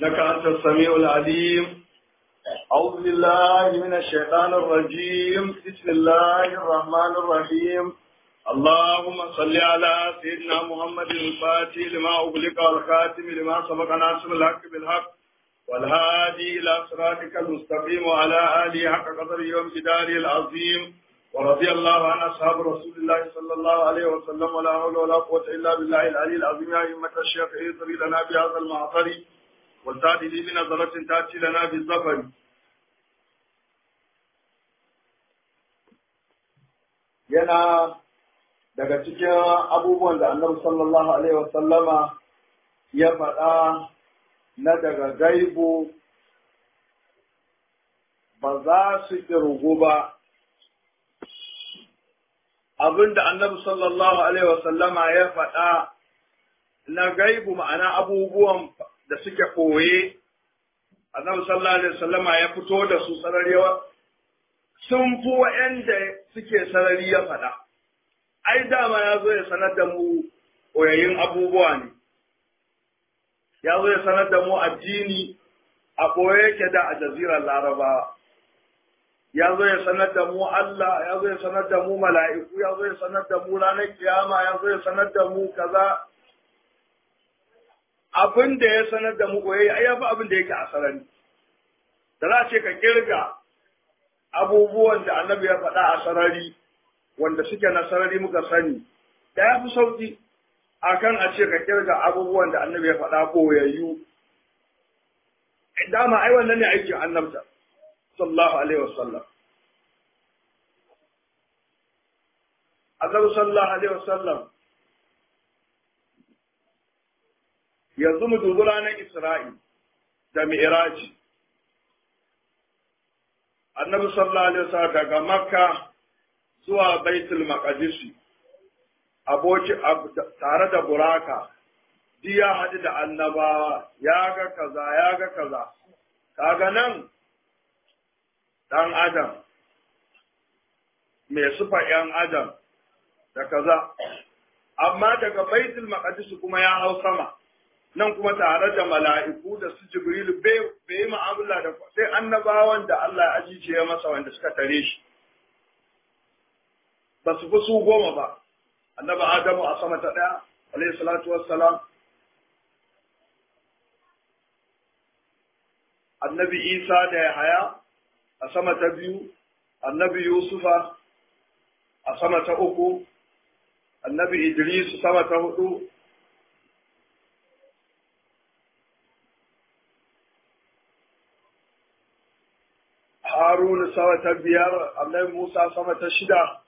إنك أنت السميع العليم أعوذ بالله من الشيطان الرجيم بسم الله الرحمن الرحيم اللهم صل على سيدنا محمد الفاتح لما أغلق والخاتم لما سبق ناصر الحق بالحق والهادي إلى صراطك المستقيم وعلى آله حق قدره يوم جداره العظيم ورضي الله عن أصحاب رسول الله صلى الله عليه وسلم ولا حول ولا قوة إلا بالله العلي العظيم يا أئمة الشيخ اهدري لنا بهذا المعطر والتأتي لي بنظرة تأتي لنا بالظفر yana daga cikin abubuwan da annabi sallallahu alaihi wasallama ya faɗa na daga gaibu ba za su ƙirgu ba abinda annabi sallallahu alaihi wasallama ya faɗa na gaibu ma'ana abubuwan da suke koye annabi sallallahu alaihi wasallama ya fito da su sararewa sun fi wa'yanda suke sarari ya faɗa ai dama ya zo ya sanar da mu koyayin abubuwa ne ya zo ya sanar da mu addini a ɓoye yake da a jazirar larabawa ya zo ya sanar da mu Allah ya zo ya sanar da mu mala'iku ya zo ya sanar da mu ranar kiyama ya zo ya sanar da mu kaza abin da ya sanar da mu koyi ai yafi abin da yake a sarari da za a ce ka kirga abubuwan da annabi ya faɗa a sarari wanda suke na sarari muka sani da ya fi sauki akan a ce ka kirga abubuwan da annabi ya faɗa koyayyu dama ai wannan ne aikin annabta sallallahu alaihi wasallam annabi sallallahu alaihi wasallam yanzu mu dubi ranar isra'i da mi'raji annabi sallallahu alaihi wasallam daga makka zuwa baitul maqdisi aboki tare da buraka duk ya haɗu da annabawa ya ga kaza ya ga kaza kaga nan ɗan adam mai sufa ‘yan adam da kaza amma daga baitul maqdis kuma ya hau sama nan kuma tare da mala'iku da su jibrilu bai yi mu'amala da sai annabawan da Allah ya ajiye ya masa wanda suka tare shi ba su fi su goma ba annaba adamu a sama ta ɗaya alayhi salatu wassalam annabi isa da yahaya a sama ta biyu annabi yusufa a sama ta uku annabi idris sama ta hudu haruna sama ta biyar annabi musa sama ta shida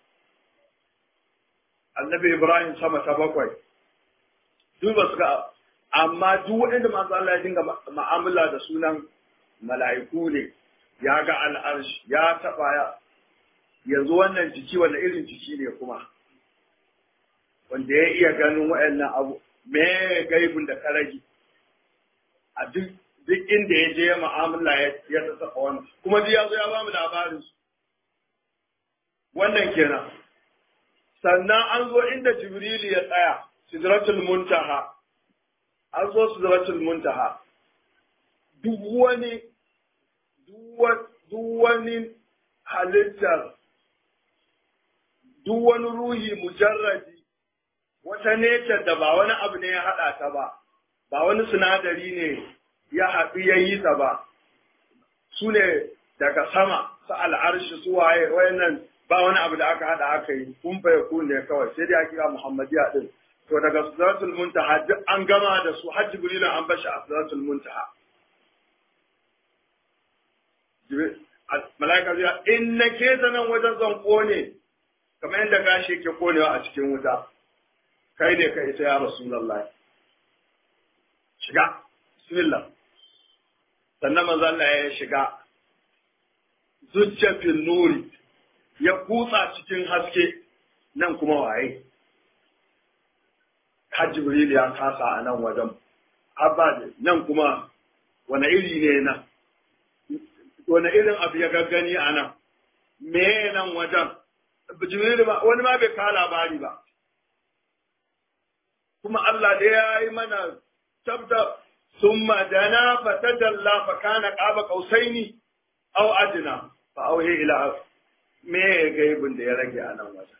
annabi ibrahim sama ta bakwai duk ba su ga amma duk waɗanda masu Allah ya dinga ma'amala da sunan mala'iku ne ya ga al'arshi ya taɓa ya yanzu wannan jiki wanda irin jiki ne kuma wanda ya iya ganin waɗannan abu me gaibun da karagi a duk duk inda ya je ma'amala ya ta taɓa wannan kuma duk ya zo ya ba mu labarin su wannan kenan sannan an zo inda jibrilu ya tsaya sidratul muntaha an zo sidratul muntaha duk wani duk wani halittar duk wani ruhi mujarradi wata necar da ba wani abu ne ya haɗa ta ba ba wani sinadari ne ya haɗu ya yi ta ba su ne daga sama su al'arshi su waye wayannan ba wani abu da aka haɗa aka yi kun bai kun ne kawai sai dai a kira muhammadiya din to daga sidratul muntaha duk an gama da su har jibril an bashi a sidratul muntaha mala'ika zai in na ke nan wajen zan kone kamar yadda gashi ke konewa a cikin wuta kai ne ka isa ya rasulullahi shiga bismillah sannan manzo Allah ya shiga zujjatin nuri ya kutsa cikin haske nan kuma waye har jibril ya kasa a nan wajen abba nan kuma wani iri ne nan wani irin abu ya gaggani a nan me nan wajen jibril ba wani ma bai kawo labari ba kuma Allah da ya yi mana tabda thumma dana fatadalla fa kana qaba qausaini aw adna fa auhi ila me gaibin da ya rage a nan wajen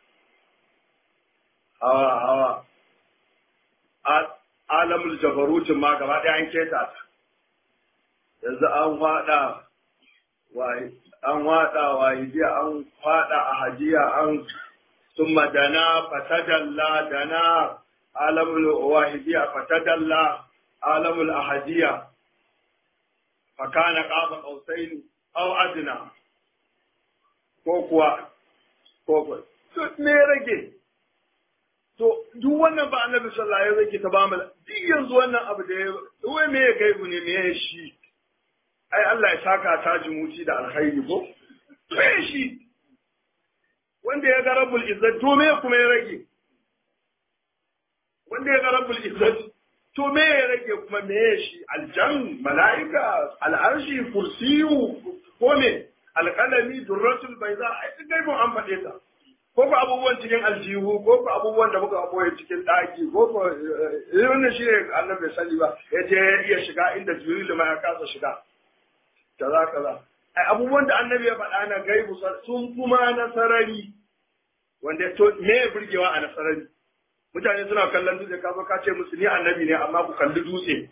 hawa hawa alamul jabarutin ma gaba ɗaya an keta ta yanzu an faɗa an waɗa wahidiya an faɗa a hajiya an summa dana fatadalla dana alamul wahidiya fatadalla alamul ahadiya fakana qaba qausain aw adna ko kuwa ko kuwa me rage To, duk wannan ba annabi sallallahu alaihi wasallam ta bamu duk yanzu wannan abu da ya wai me ya gaibu ne me ya shi ai Allah ya saka ta jimuci da alkhairi ko me shi wanda ya ga rabbul izzat to me kuma ya rage wanda ya ga rabbul izzat to me ya rage kuma me ya shi aljan malaika al'arshi kursiyu ko me alqalami durratul bayza ai duk gaibun an faɗe ta ko ko abubuwan cikin aljihu ko ko abubuwan da muka boye cikin daki ko ko wannan shi ne annabi bai sani ba ya je ya shiga inda jibril ma ya kasa shiga kaza kaza ai abubuwan da annabi ya faɗa na gaibu sun kuma nasarari wanda to me ya burgewa a nasarari mutane suna kallon dutse ka zo ka ce musu ni annabi ne amma ku kalli dutse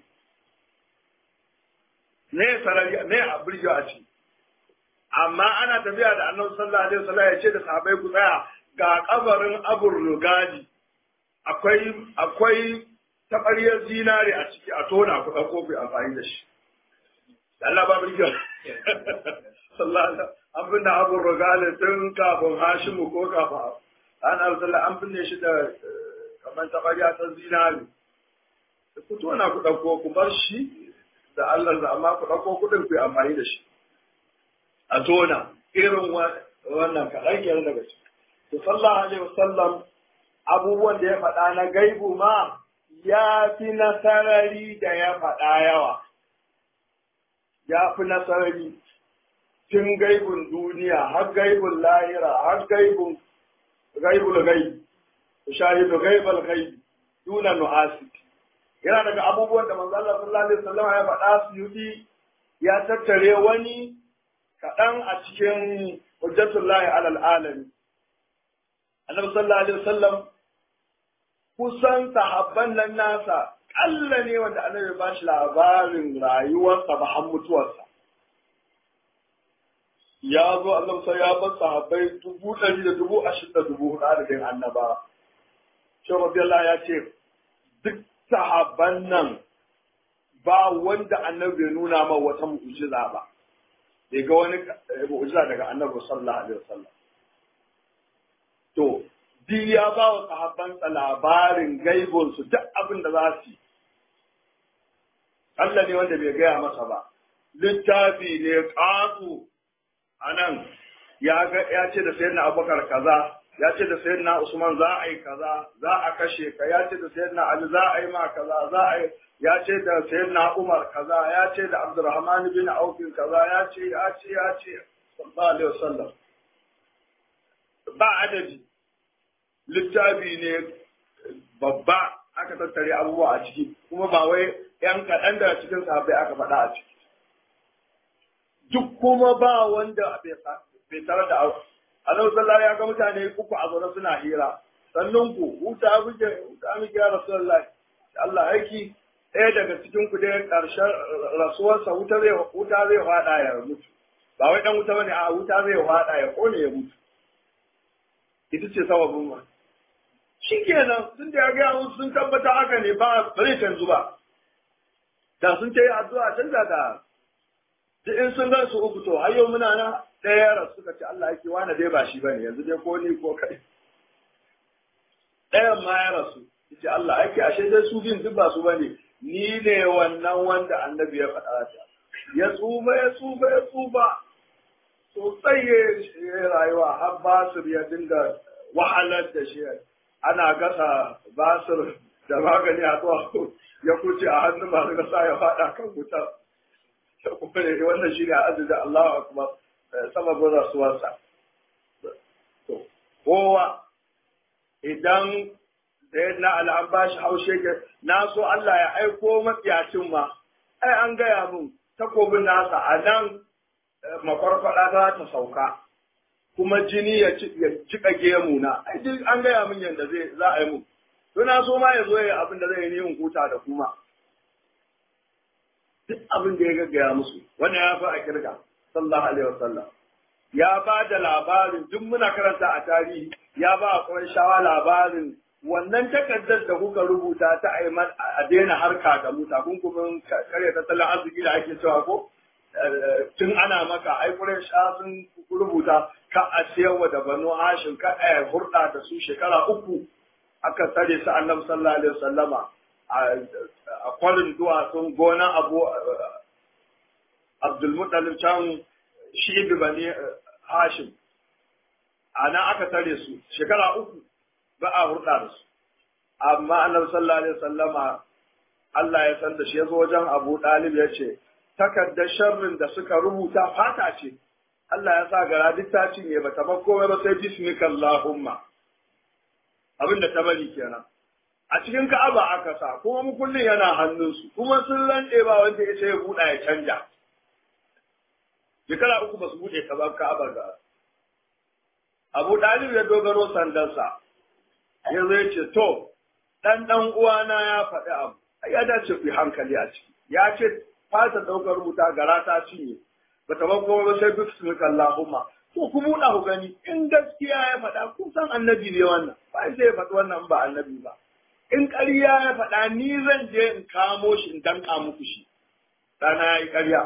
ne sarari ne a burgewa a ciki amma ana tafiya da annabi sallallahu alaihi wasallam ya ce da sahabbai ku tsaya ga kabarin abur rugadi akwai akwai tabariyar zinare a ciki a tona ku dauko ku amfani da shi Allah ba birgiya sallallahu alaihi an binne abur rugadi tun kafin Hashimu ko kafin an sallallahu an binne shi da kamar tabariya ta zinare ku tona ku dauko ku bar shi da Allah da amma ku dauko kudin ku amfani da shi a tona irin wannan kaɗan kenan daga ciki. To sallallahu alaihi wasallam abubuwan da ya faɗa na gaibu ma ya fi nasarari da ya faɗa yawa. Ya fi nasarari tun gaibun duniya har gaibun lahira har gaibun gaibul gaibi. Shahidu gaibal gaibi duna nu'asi. Yana daga abubuwan da manzo Allah sallallahu alaihi wasallam ya faɗa su yi ya tattare wani kaɗan a cikin hujjatullahi alal alami. Annabi sallallahu alaihi wasallam kusan sahabban nan nasa ƙalla ne wanda annabi ba shi labarin rayuwarsa ba har mutuwarsa. Ya zo annabi sai ya bar sahabbai dubu ɗari da dubu ashirin da dubu huɗu adadin annaba. Shi Rabiyallah ya ce duk sahabban nan ba wanda annabi bai nuna ma wata mu'jiza ba. bai ga wani mu'jiza daga annabi sallallahu alaihi wasallam to duk ya ba wa sahabbansa labarin gaibon su duk abin da za su yi Allah ne wanda bai gaya masa ba littafi ne ƙasu a nan ya ga ya ce da sayyidina abubakar kaza ya ce da sayyidina usman za a yi kaza za a kashe ka ya ce da sayyidina ali za a yi ma kaza za a yi ya ce da sayyidina Umar kaza ya ce da Abdurrahman bin Auf kaza ya ce ya ce ya ce sallallahu alaihi wasallam ba adadi littafi ne babba aka tattare abubuwa a ciki kuma ba wai yan kaɗan daga cikin sahabbai aka faɗa a ciki duk kuma ba wanda bai tare da abu annabi sallallahu ya ga mutane uku a zaune suna hira sannan ku huta muke huta muke ya rasulullahi Allah aiki ɗaya daga cikin ku dai ƙarshen rasuwarsa wuta zai wuta zai faɗa ya mutu ba wai dan wuta bane a wuta zai faɗa ya kone ya mutu ita ce sababin ma shi kenan sun da ya gaya musu sun tabbata haka ne ba ba zai canzu ba da sun ce addu'a canza da duk in sun gan su uku to har yau muna na ɗaya yara suka ce Allah yake wani dai ba shi bane yanzu dai ko ni ko kai ɗayan ma ya rasu yace Allah ake ashe dai su bin duk ba su bane ni ne wannan wanda annabi ya faɗa ta ya tsufa ya tsufa ya tsufa sosai ya rayuwa har basir ya dinga wahalar da shi ana gasa basir da magani a zuwa ya kuce a hannun masu gasa ya faɗa kan wuta wannan shi ne azizin Allah akbar sababin rasuwarsa kowa idan da na al'an ba shi haushe ke na so Allah ya aiko matsiyacin ma ai an gaya mun takobin nasa a nan makwarkwada za ta sauka kuma jini ya cika gemu na ai duk an gaya min yadda zai za a yi mun to na so ma ya zo ya abin da zai yi in huta da kuma duk abin da ya gaggaya musu wannan ya fi a kirga sallallahu alaihi wasallam ya ba da labarin duk muna karanta a tarihi ya ba a shawa labarin wannan takardar da kuka rubuta ta a daina harka da mu takunkumin karya tattalin arziki da ake cewa ko tun ana maka ai sha sun rubuta ka a siyarwa da banu hashim ka a hurɗa da su shekara uku aka tsare su annabi sallallahu alaihi wasallama a kwarin duwatsun gonan abu abdulmuttalib can shi bani hashim a nan aka tare su shekara uku ba a hurɗa da su amma annabi sallallahu alaihi wasallama Allah ya san da shi ya zo wajen Abu Dalib ya ce takardar sharrin da suka rubuta fata ce Allah ya sa gara duk ta cinye ba ta bar komai ba sai bismika Allahumma abin da ta bari kenan a cikin Ka'aba aka sa kuma mukullin yana hannunsu kuma sun lande ba wanda ya ce ya buɗa ya canja shekara uku ba su buɗe ka ba Ka'aba ga Abu Dalib ya dogaro sandarsa ya zo ya ce to dan dan uwana ya faɗi abu ya dace ku yi hankali a ciki ya ce fata ɗaukar rubuta gara ta cinye ba ta kuma ba sai duk su Allahumma to ku buɗa ku gani in gaskiya ya faɗa kun san annabi ne wannan ba sai ya faɗi wannan ba annabi ba in ƙarya ya faɗa ni zan je in kamo shi in danka muku shi ɗana ya yi ƙarya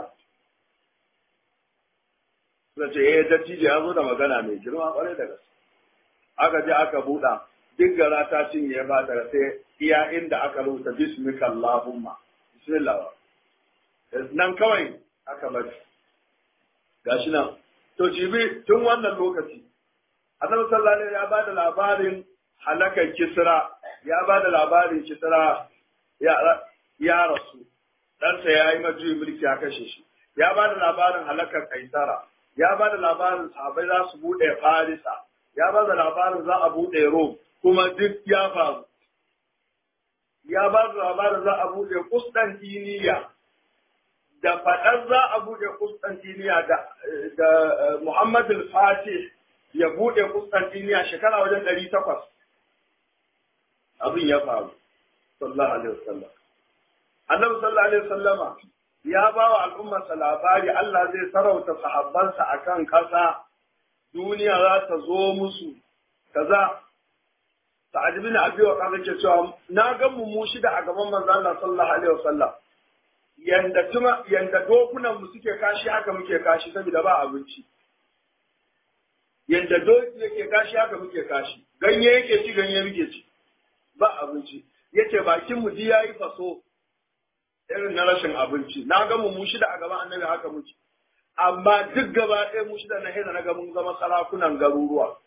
suka ce eh dattijo ya zo da magana mai girma ƙwarai da gaske aka je aka buɗa duk gara ta cinye ba daga sai iya inda aka rubuta bismika Allahumma bismillah nan kawai aka bari gashi nan to jibi tun wannan lokaci annabi sallallahu alaihi ya bada labarin halakar kisra ya bada labarin kisra ya ya rasu ɗansa ya yi majuyi mulki ya kashe shi ya bada labarin halakar kaisara ya bada labarin sahabai za su buɗe farisa ya bada labarin za a buɗe rom kuma duk ya faru ya ba da labarin za a buɗe Kustantiniya da faɗar za a buɗe Kustantiniya da, da Muhammad al-Fatih ya buɗe Kustantiniya shekara wajen ɗari takwas. Abin ya faru, sallallahu alaihi wasallam. Annabi sallallahu alaihi wasallama ya ba wa al'ummarsa labari Allah zai sarauta sahabbansa akan ƙasa duniya za ta zo musu kaza Sa'ad bin Abi Waqqas yake cewa na ga mu mu shida a gaban manzo Allah sallallahu alaihi wasallam yanda tuma yanda dokunan mu suke kashi haka muke kashi saboda ba abinci yanda doki yake kashi haka muke kashi ganye yake ci ganye muke ci ba abinci yace bakin mu ji yayi faso irin na rashin abinci na ga mu mu shida a gaban annabi haka muke amma duk gaba ɗaya mu shida na hina na ga mun zama sarakunan garuruwa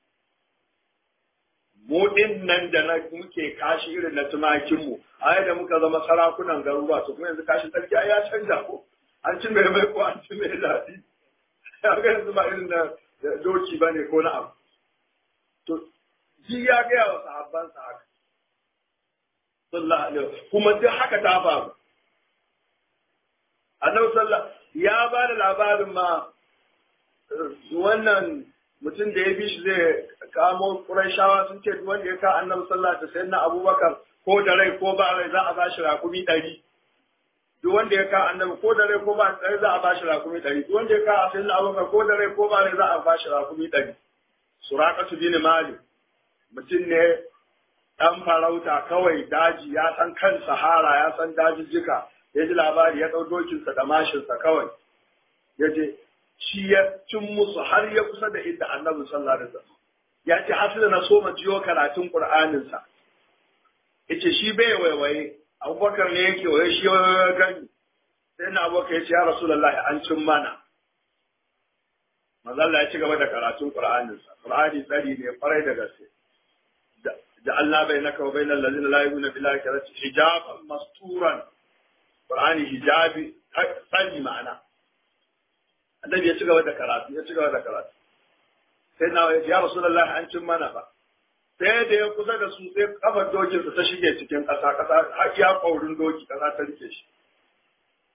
mu din nan da na muke kashi irin na tumakin mu a da muka zama sarakunan garuruwa to kuma yanzu kashi sarki ya canja ko an ci mai mai ko an ci mai daɗi ya ga yanzu ba irin na doki ba ne ko na abu to ji ya gaya wa sahabbansa haka sallallahu alaihi kuma duk haka ta faru annabi sallallahu ya ba da labarin ma wannan mutum da ya bi shi zai kamo Qurayshawa sun ce duk wanda ya ka Annabi sallallahu alaihi wasallam na Abubakar ko da rai ko ba rai za a ba shi rakumi ɗari. Duk wanda ya ka Annabi ko da rai ko ba rai za a ba shi rakumi ɗari. Duk wanda ya ka Sayyidina Abubakar ko da rai ko ba rai za a ba shi rakumi ɗari. Suraqatu bin Malik mutum ne ɗan farauta kawai daji ya san kan sahara ya san dajijjika ya ji labari ya ɗau dokinsa da mashinsa kawai ya je shi ya cin musu har ya kusa da inda annabi sallallahu alaihi wasallam ya ce har na so ma jiyo karatun qur'anin sa yace shi bai waiwaye abubakar ne yake waye shi ya gani sai na abubakar ya ce ya rasulullahi an cin mana manzo Allah ya ci gaba da karatun qur'anin sa qur'ani tsari ne farai da gaske da Allah bai naka wa bainal ladina la yu'minuna billahi karatu hijaban masturan qur'ani hijabi tsari ma'ana annabi ya ci gaba da karatu ya ci gaba da karatu sai na ya rasulullahi an cin mana ba sai da ya kusa da su sai kafar dokin ta shige cikin ƙasa ƙasa har ya ƙaurin doki ƙasa ta rike shi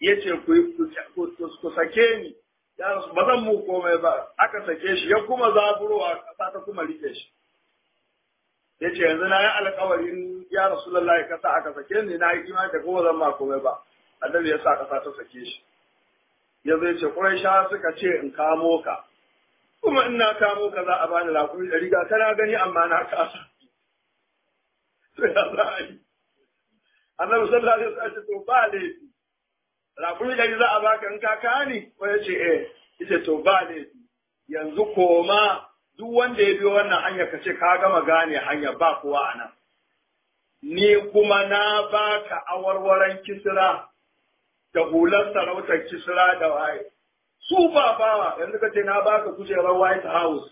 ya ce ku sake ni ya rasu ba zan mu komai ba aka sake shi ya kuma zaburowa kasa ta kuma rike shi ya ce yanzu na yi alkawarin ya rasu lallai kasa aka sake ni na yi imani da kuma zan ma komai ba annabi ya sa kasa ta sake shi ya zai ce sha suka ce in kamo ka kuma in na kamo ka za a bani lakuri da riga kana gani amma na kasa to ya za a yi annabi sallallahu alaihi wasallam to ba laifi lakuri da za a baka in ka kani ko ya ce eh yace to ba laifi yanzu koma duk wanda ya biyo wannan hanya ka ce ka gama gane hanya ba kowa a nan ni kuma na baka awarwaran kisra da hular sarautar kisra da waye su ba bawa yanzu ka ce na baka kujerar white house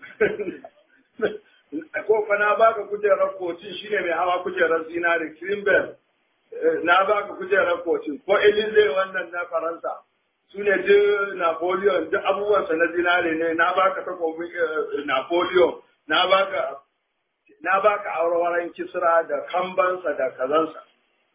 ko fa na baka kujerar kocin shine mai hawa kujerar zinari Greenbelt na baka kujerar kocin ko Elize wannan na Faransa su ne duk Napoleon duk abubuwansa na zinari ne na baka takobin Napoleon na baka na baka aurewaren kisra da kambansa da kazansa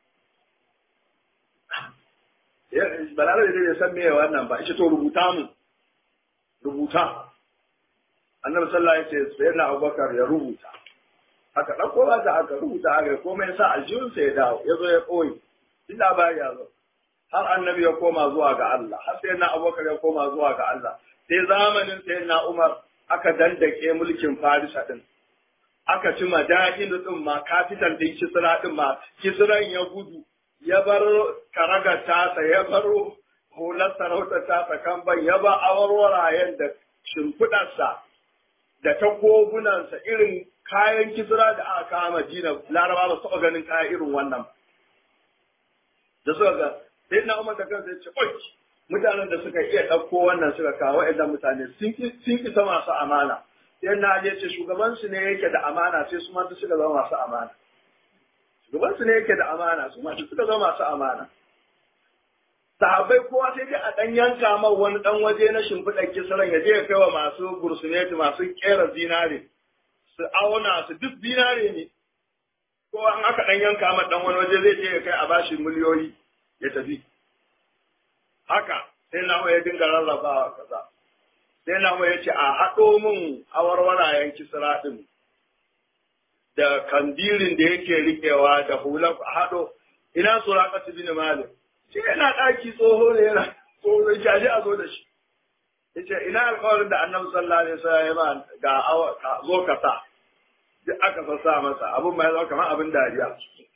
balarabe dai bai san me wannan ba ita to rubuta mu rubuta annabi sallallahu alaihi wasallam sai na abubakar ya rubuta aka ɗauko ba ta aka rubuta aka komai sa aljihunsa ya dawo ya zo ya koyi duk labari ya zo har annabi ya koma zuwa ga Allah har sai na abubakar ya koma zuwa ga Allah sai zamanin sai na umar aka dandake mulkin farisa din aka ci mada'in din ma kafitan din kisra din ma kisran ya gudu ya bar karagar tasa ya bar hular sarautar tasa kan ban ya ba awarwarayen da shimfiɗarsa da takobunansa irin kayan kisra da aka kawo Madina Laraba ba su taɓa ganin kaya irin wannan da suka ga sai na Umar da kansa ya ce oi mutanen da suka iya ɗauko wannan suka kawo waɗannan mutane sun isa masu amana sai na je ce shugaban su ne yake da amana sai su ma suka zama masu amana shugaban su ne yake da amana su ma suka zama masu amana sahabbai kowa sai dai a ɗan yanka man wani ɗan waje na shimfiɗar kisaran ya je ya kai wa masu gursuneti masu ƙera zinare su auna su duk zinare ne ko an aka ɗan yanka man ɗan wani waje zai je ya kai a bashi miliyoyi ya tafi haka sai na ya dinga rarrabawa kaza sai na ya ce a haɗo min awarwarayen kisra ɗin da kandirin da yake riƙewa da hular a haɗo ina suraka su bin malik shi yana ɗaki tsoho ne yana tsoho ya ce a zo da shi ya ce ina alkawarin da annabi sallallahu alaihi wasallam ya ba ga zo ka sa duk aka sassa masa abin ma ya zama kamar abin dariya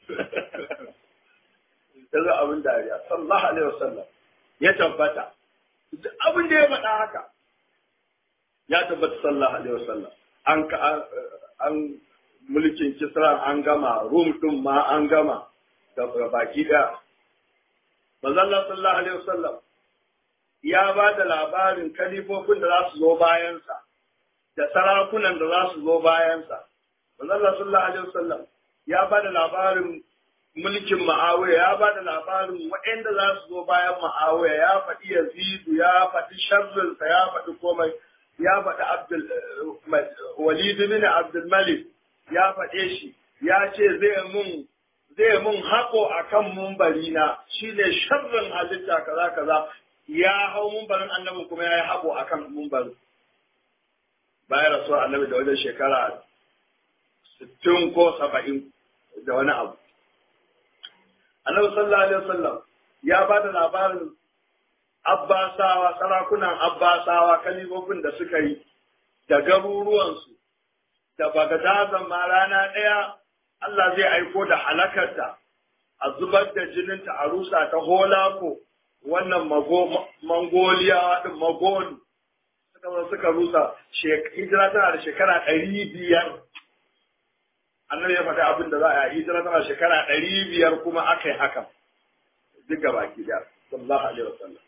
ya zo abin dariya sallallahu alaihi wasallam ya tabbata duk abin da ya faɗa haka ya tabbata sallallahu alaihi wasallam an an mulkin kisra an gama rum din ma an gama da baki ɗaya manzon Allah sallallahu alaihi wasallam ya ba da labarin kalifofin da za su zo bayansa da sarakunan da za su zo bayansa manzon Allah sallallahu alaihi wasallam ya ba da labarin mulkin Ma'awiya ya ba da labarin waɗanda za su zo bayan Ma'awiya ya faɗi Yazidu ya faɗi sharrinsa ya faɗi komai ya faɗi Abdul Walid bin Abdul Malik ya faɗe shi ya ce zai mun zai mun haƙo a kan mumbari na shi ne sharrin halitta kaza kaza ya hau mumbarin annabin kuma ya yi haƙo a kan mumbarin bayan rasuwar annabi da wajen shekara sittin ko saba'in da wani abu annabi sallallahu alaihi wasallam ya ba da labarin abbasawa sarakunan abbasawa kalibobin da suka yi da garuruwansu da bagadazan ma rana ɗaya Allah zai aiko da halakarta a zubar da jininta a rusa ta holako wannan mangoliya din magol suka zo suka rusa hijira tana da shekara ɗari biyar annabi ya faɗi abin da za a yi hijira tana shekara ɗari biyar kuma aka yi hakan duk gaba ki da sallallahu alaihi wasallam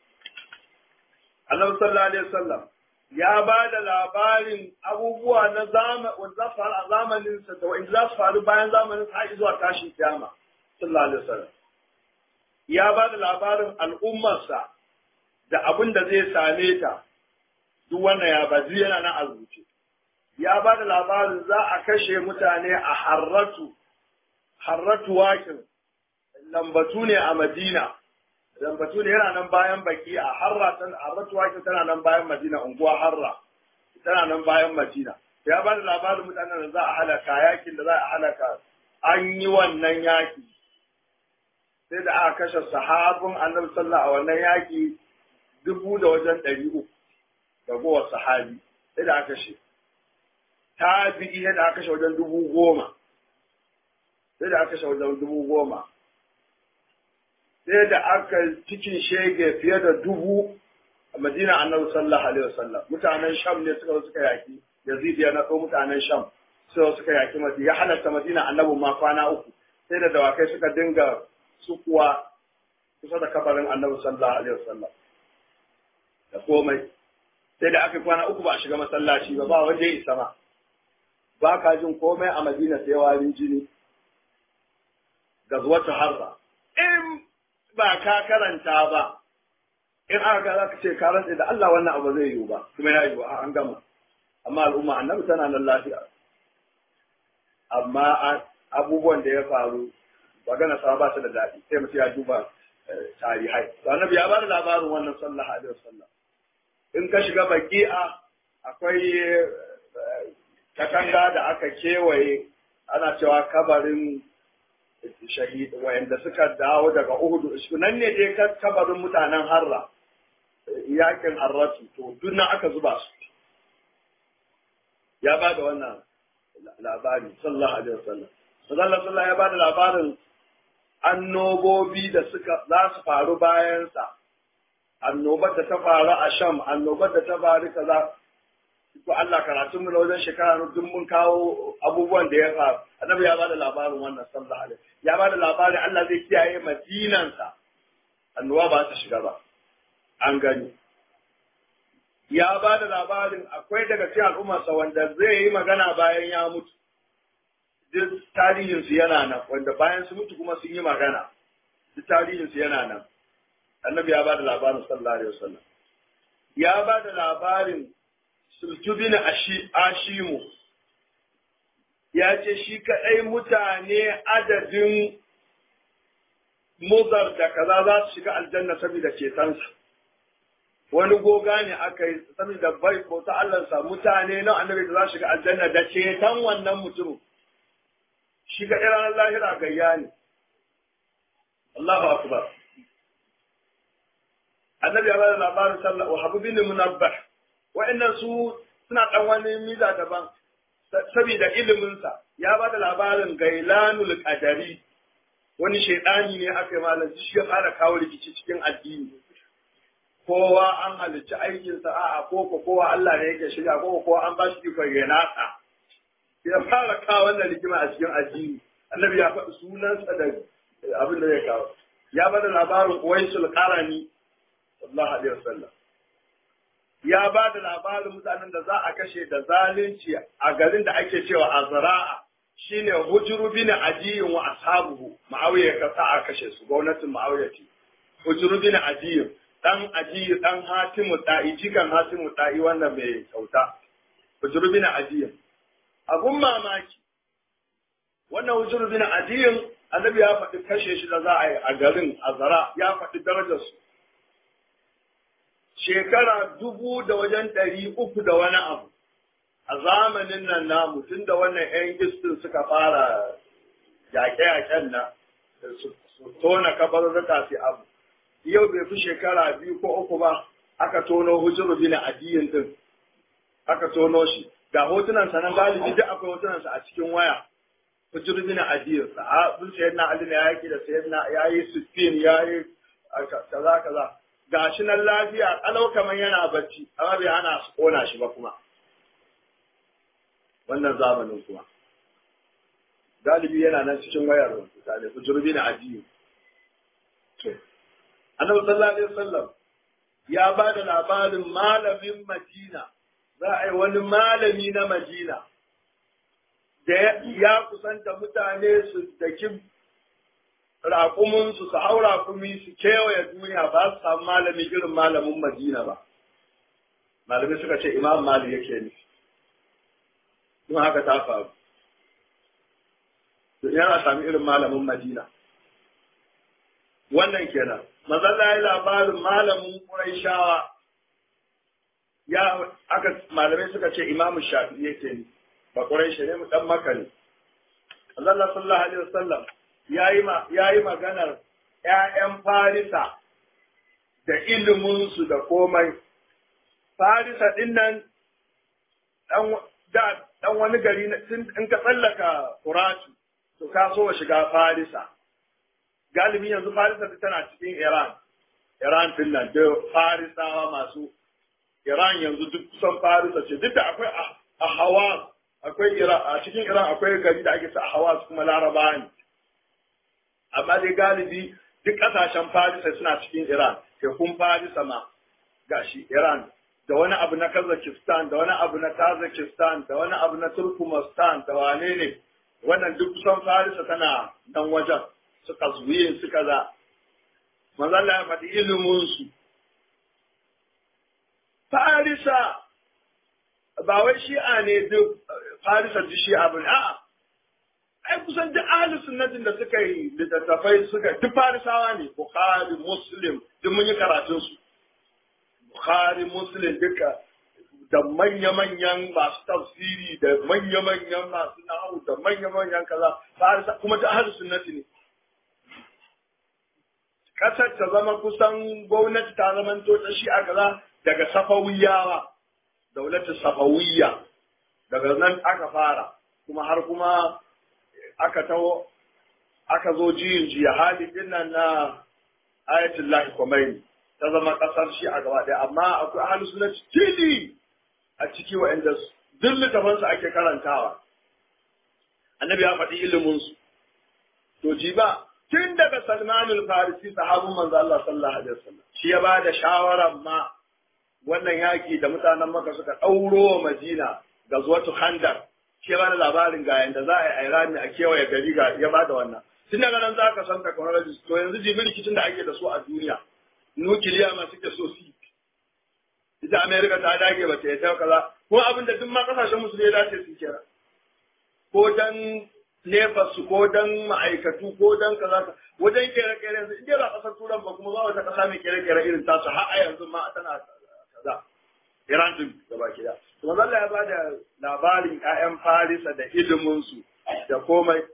annabi sallallahu alaihi wasallam ya ba da labarin abubuwa na wanda za su faru a zamaninsa da wanda za su faru bayan zamanin har zuwa tashin kiyama sallallahu alaihi wasallam ya ba da labarin al'ummarsa da abin da zai same ta duk wannan ya ba yana nan a rubuce ya ba da labarin za a kashe mutane a harratu harratu wakin lambatu ne a madina dan batuni yana nan bayan baki a harra tan harratuwa tana nan bayan madina unguwa harra tana nan bayan madina ya ba da labarin mutanen da za a halaka yakin da za a halaka an yi wannan yaki sai da aka kashe sahabin annabi sallallahu a wannan yaki dubu da wajen ɗari uku da gowa sahabi sai da aka kashe tabi'i sai da aka kashe wajen dubu goma sai da aka kashe wajen dubu goma sai da aka cikin shege fiye da dubu a madina annabi sallallahu alaihi wasallam mutanen sham ne suka suka yaki yazid ya natso mutanen sham suka suka yaki madina ya halatta madina annabi ma kwana uku sai da dawakai suka dinga sukuwa kusa da kabarin annabi sallallahu alaihi wasallam da komai sai da aka kwana uku ba a shiga masallaci ba ba wanda ya isa ma ba ka jin komai a madina sai warin jini gazwatu harba in ba ka karanta ba in aka ga za ka ce ka rantse da Allah wannan abu zai yiwu ba kuma ya yiwu an gama amma al'umma annabi tana nan lafiya amma abubuwan da ya faru magana sa ba su da daɗi sai mutum ya duba tarihai to annabi ya ba da labarin wannan sallallahu alaihi wasallam in ka shiga baki'a akwai katanga da aka kewaye ana cewa kabarin shahid wayanda suka dawo daga Uhud nan ne dai kabarin mutanen Harra yakin Harratu to duk nan aka zuba su ya ba da wannan labari sallallahu alaihi wasallam sallallahu alaihi ya ba da labarin annobobi da suka za su faru bayansa annobar da ta faru a Sham annobar da ta faru kaza ko Allah karatun mu na wajen shekara duk mun kawo abubuwan da ya faru annabi ya ba da labarin wannan sallallahu alaihi ya ba da labarin Allah zai kiyaye madinansa annoba ba ta shiga ba an gani ya ba da labarin akwai daga cikin al'ummarsa wanda zai yi magana bayan ya mutu duk tarihinsu yana nan wanda bayan su mutu kuma sun yi magana duk tarihinsu yana nan annabi ya ba da labarin sallallahu alaihi wasallam ya ba da labarin sultubin ashimu ya ce shi kaɗai mutane adadin muzar da kaza za su shiga aljanna saboda cetonsa wani goga ne aka yi saboda bai bauta Allahnsa mutane na annabi da za su shiga aljanna da ceton wannan mutumin shi kaɗai ranar lahira gayya ne Allahu akbar annabi ya bada labarin sallah wa habu bin munabbah wa'annan su suna dan wani miza daban saboda iliminsa ya bada labarin gailanul qadari wani shaidani ne aka yi malam shi ya fara kawo rikici cikin addini kowa an halicci aikinsa a'a ko ko kowa Allah ne yake shirya ko kowa an ba shi ikon ya nasa ya fara kawo wannan rigima a cikin addini annabi ya faɗi sunansa da abin da zai kawo ya bada labarin Uwaisul Qarani sallallahu alaihi wasallam ya ba da labarin mutanen da za a kashe da zalunci a garin da ake cewa Azra'a shine hujuru bin adiyin wa ashabuhu ma'awiya ka sa a kashe su gwamnatin ma'awiya ce hujuru bin adiyin dan adiyi dan hatimu ta'i jikan hatimu ta'i wannan mai kyauta hujuru bin adiyin abun mamaki wannan hujuru bin adiyin annabi ya faɗi kashe shi da za a yi a garin azara ya faɗi darajar su shekara dubu da wajen ɗari uku da wani abu a zamanin nan namu tun da wannan 'yan gistin suka fara yaƙe-yaƙen nan su tona kabarurruka su abu yau bai fi shekara biyu ko uku ba aka tono hujuru bin adiyin din aka tono shi ga hotunan sa nan galibi duk akwai hotunan sa a cikin waya hujuru bin adiyin sahabin sayyidina ali ne yaki da sayyidina yayi sittin yayi kaza kaza gashi nan lafiya kalau kamar yana bacci amma bai hana su kona shi ba kuma wannan zamanin kuma galibi yana nan cikin wayar mutane ku jirbi na ajiyu annabi sallallahu alaihi wasallam ya ba da labarin malamin madina za a yi wani malami na madina da ya kusanta mutane su daki raƙuminsu su hau raƙumi su kewaye duniya ba su samu malami irin malamin madina ba malamai suka ce imam mali yake ne don haka ta faru yana sami irin malamin madina wannan kenan mazalla ya labarin malamin Qurayshawa ya aka malamai suka ce Imam Shafi'i yake ne ba Quraysh ne mu dan Makka ne Allah sallallahu alaihi wasallam yayi ma yayi maganar ƴaƴan Farisa da ilimin su da komai Farisa din nan dan da dan wani gari in ka tsallaka Furatu to ka so shiga Farisa galibi yanzu Farisa tana cikin Iran Iran din nan da Farisawa masu Iran yanzu duk kusan Farisa ce duk da akwai a Hawas akwai Iran a cikin Iran akwai gari da ake sa a Hawas kuma Laraba ne amma dai galibi duk kasashen Farisa suna cikin Iran tekun Farisa ma gashi Iran da wani abu na Kazakhstan da wani abu na Tajikistan da wani abu na Turkmenistan da wane ne wannan duk kusan Farisa tana nan wajen suka zuye suka za manzo Allah ya faɗi ilimin su Farisa ba wai shi'a ne duk Farisa duk shi'a bane a'a ai kusan duk ahli sunnatin da suka yi littattafai suka duk Farisawa ne Bukhari Muslim duk mun yi karatun su Bukhari Muslim duka da manya-manyan masu tafsiri da manya-manyan masu nahu da manya-manyan kaza Farisa kuma duk ahli sunnati ne kasar ta zama kusan gwamnati ta zama ta shi a kaza daga safawiyawa daulatin safawiyya daga nan aka fara kuma har kuma aka taho aka zo jiyin jiya hali din nan na ayatul lahi khomeini ta zama kasar shi a gaba daya amma akwai ahlus sunna tili a ciki wa'anda duk littafin su ake karantawa annabi ya faɗi ilimin su to ji ba tun daga Salmanul Farisi sahabin manzo Allah sallallahu alaihi wasallam shi ya bada shawaran ma wannan yaki da mutanen Makka suka ɗauro wa Madina ga zuwatu Khandar shi ya bada labarin ga yanda za a yi Irani a kewaye gari ga ya bada wannan tun daga nan za ka san technology to yanzu jibi rikicin da ake da su a duniya nukiliya ma suke so su ita America ta dage ba ta yi kaza ko abin da duk ma kasashen musulmi ya dace su kira ko dan su ko dan ma'aikatu ko dan kaza wajen kere-kere yanzu in ba kasar turan ba kuma ba wata kasa mai kere-kere irin tasu har a yanzu ma tana kaza Iran din gaba kida to Allah ya bada labarin ƴaƴan Farisa da ilimin su da komai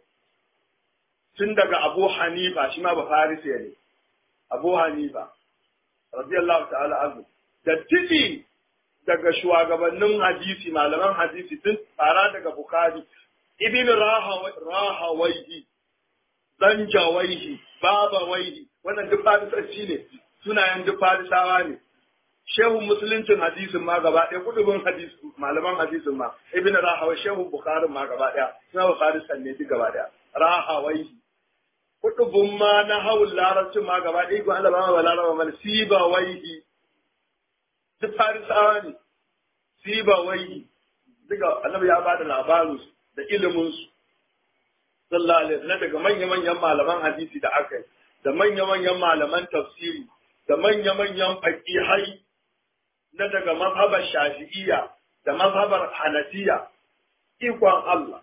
tun daga Abu Hanifa shi ma ba Farisa ne Abu Hanifa radiyallahu ta'ala anhu da tiji daga shugabannin hadisi malaman hadisi tun fara daga Bukhari ibn rahawaihi zanjawaihi babawaihi wannan duk farisanci ne sunayen duk farisawa ne shehun musuluncin hadisin ma gaba ɗaya kudubin hadis malaman hadisin ma ibn rahawai shehun bukharin ma gaba ɗaya suna ba farisan ne duk gaba ɗaya rahawaihi kudubin ma na hawul larabcin ma gaba ɗaya ko Allah ba ma laraba mal sibawaihi duk farisawa ne sibawaihi duka annabi ya bada labarin su da iliminsu sallallahu alaihi na daga manya-manyan malaman hadisi da aka yi da manya-manyan malaman tafsiri da manya-manyan faƙihai na daga mazhabar shafi'iyya da mazhabar hanafiya ikon Allah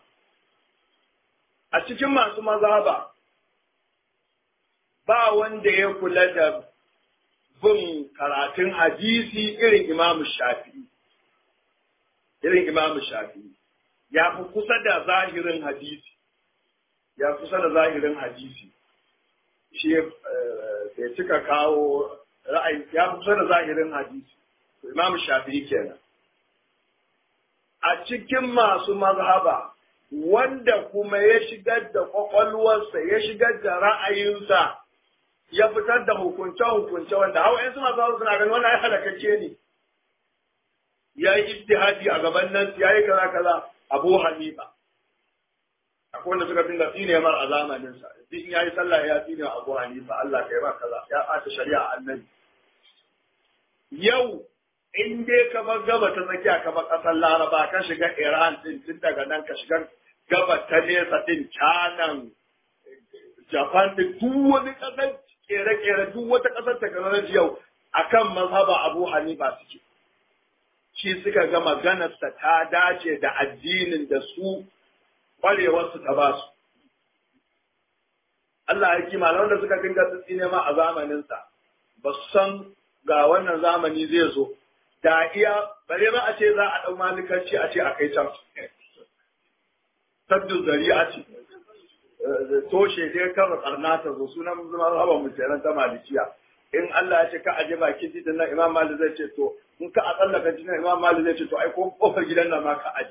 a cikin masu mazhaba ba wanda ya kula da bin karatun hadisi irin imamu shafi'i irin imamu shafi'i ya fi kusa da zahirin hadisi ya kusa da zahirin hadisi shi ya cika kawo ra'ayi ya fi kusa da zahirin hadisi imam shafi'i kenan a cikin masu mazhaba wanda kuma ya shigar da kwakwalwarsa ya shigar da ra'ayinsa ya fitar da hukunce-hukunce wanda hawa yansu masu suna ganin wannan ya halakacce ne ya yi ijtihadi a gaban nan ya yi kaza kaza Abu Hanifa akwai wanda suka dinga tsine mar a zamanin sa duk in yayi sallah ya tsine Abu Hanifa Allah kai ba kaza ya ɓata shari'a annabi yau in dai ka bar gaba ta tsakiya ka bar ƙasar Laraba ka shiga Iran din tun daga nan ka shiga gaba ta nesa din canan Japan din duk wani ƙasar kere-kere duk wata ƙasar technology yau akan mazhaba Abu Hanifa suke shi suka ga maganarsa ta dace da addinin da su ƙwarewarsu ta ba su. Allah ya kima wanda suka dinga tsitsi ne ma a zamaninsa ba su san ga wannan zamani zai zo da iya bare ba a ce za a ɗau malikanci a ce a kai can saddu zari'a ce toshe dai kan karna ta zo sunan zama raba mu kenan ta malikiya in Allah ya ce ka aje bakin titin nan Imam Malik zai ce to in ka a tsallaka titin Imam Malik zai ce to ai ko kofar gidan nan ma ka aje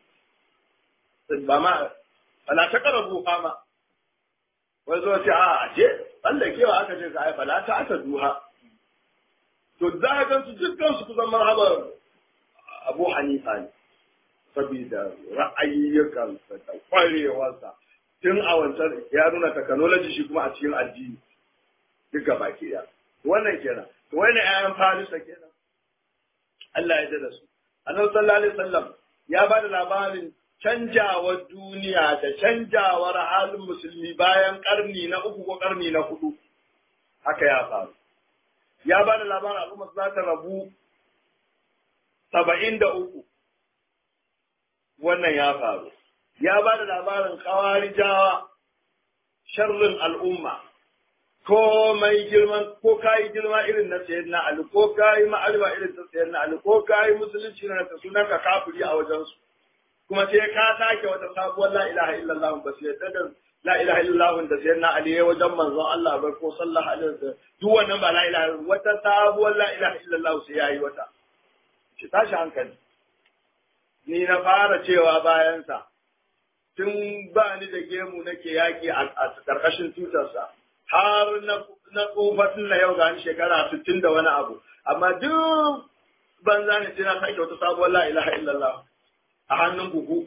ba ma bala ta karabu fama wai zo ce a aje tsallakewa aka ce ka ai bala ta aka duha to za ka gansu dukkan su kusan marhaba Abu Hanifa ne saboda ra'ayyukansa da kwarewarsa tun a wancan ya nuna technology shi kuma a cikin addini duka baki ɗaya wannan kenan to wani ayan farisa kenan Allah ya da su annabi sallallahu alaihi wasallam ya ba da labarin canjawar duniya da canjawar halin musulmi bayan karni na uku ko karni na hudu haka ya faru ya ba da labarin al'umma za ta rabu saba'in da uku wannan ya faru ya ba da labarin kawarijawa sharrin al'umma komai girman ko kayi girma irin na sayar na Ali ko kayi ma'alba irin ta sayar na Ali ko kayi musulunci na ta sunan ka kafiri a wajensu kuma sai ka sake wata sabuwar la ilaha illallah ba sai yadda da la ilaha illallah da sayar na Ali ya wajen manzon Allah ba ko sallallahu alaihi wasallam duk wannan ba la ilaha wata sabuwar la ilaha illallah sai yayi wata ki tashi hankali ni na fara cewa bayansa tun ba ni da gemu nake yaki a ƙarƙashin tutarsa har na tsofatin na yau ga shekara sittin da wani abu amma duk banza ne sai na sake wata sabuwar la ilaha illallah a hannun buhu